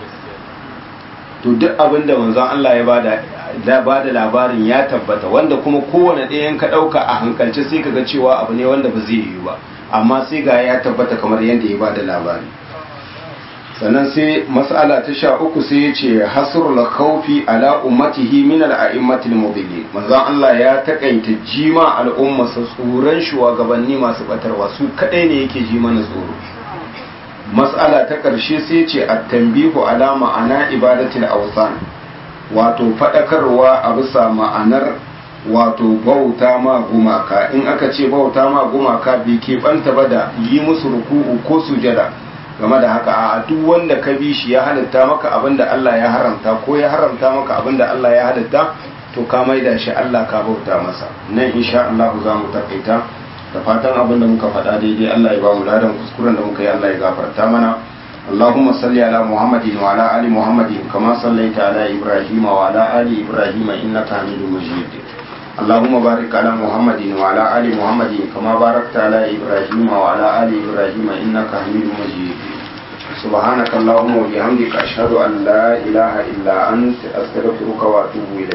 to duk abin da manzon Allah ya bada da bada labarin ya tabbata wanda kuma kowane ɗayan ka ɗauka a hankalce sai ka ga cewa abu ne wanda ba zai yiwu ba amma sai ga ya tabbata kamar yadda ya bada labari sannan sai mas'ala ta sha uku sai ya ce hasrul khawfi ala ummatihi min al-a'immatil mudillin manzon Allah ya takaita jima al'umma sa tsoron shugabanni masu batarwa su kadai ne yake ji mana tsoro mas'ala ta karshe sai ce at-tanbihu ala ma'ana ibadatil awsan wato fadakarwa a bisa ma'anar wato bauta ma gumaka in aka ce bauta ma gumaka bai keɓanta ba da yi musu ruku'u ko sujada game da haka a duk wanda ka bi shi ya halitta maka abin da Allah ya haramta ko ya haramta maka abin da Allah ya halitta to ka maida shi Allah ka bauta masa nan insha Allah za mu takaita da fatan abin da muka faɗa daidai Allah ya ba mu ladan kuskuren da muka yi Allah ya gafarta mana اللهم صل على محمد وعلى آل محمد كما صليت على إبراهيم وعلى آل إبراهيم إنك حميد مجيد اللهم بارك على محمد وعلى آل محمد كما باركت على إبراهيم وعلى آل إبراهيم إنك حميد مجيد سبحانك اللهم وبحمدك أشهد أن لا إله إلا أنت أستغفرك وأتوب إليك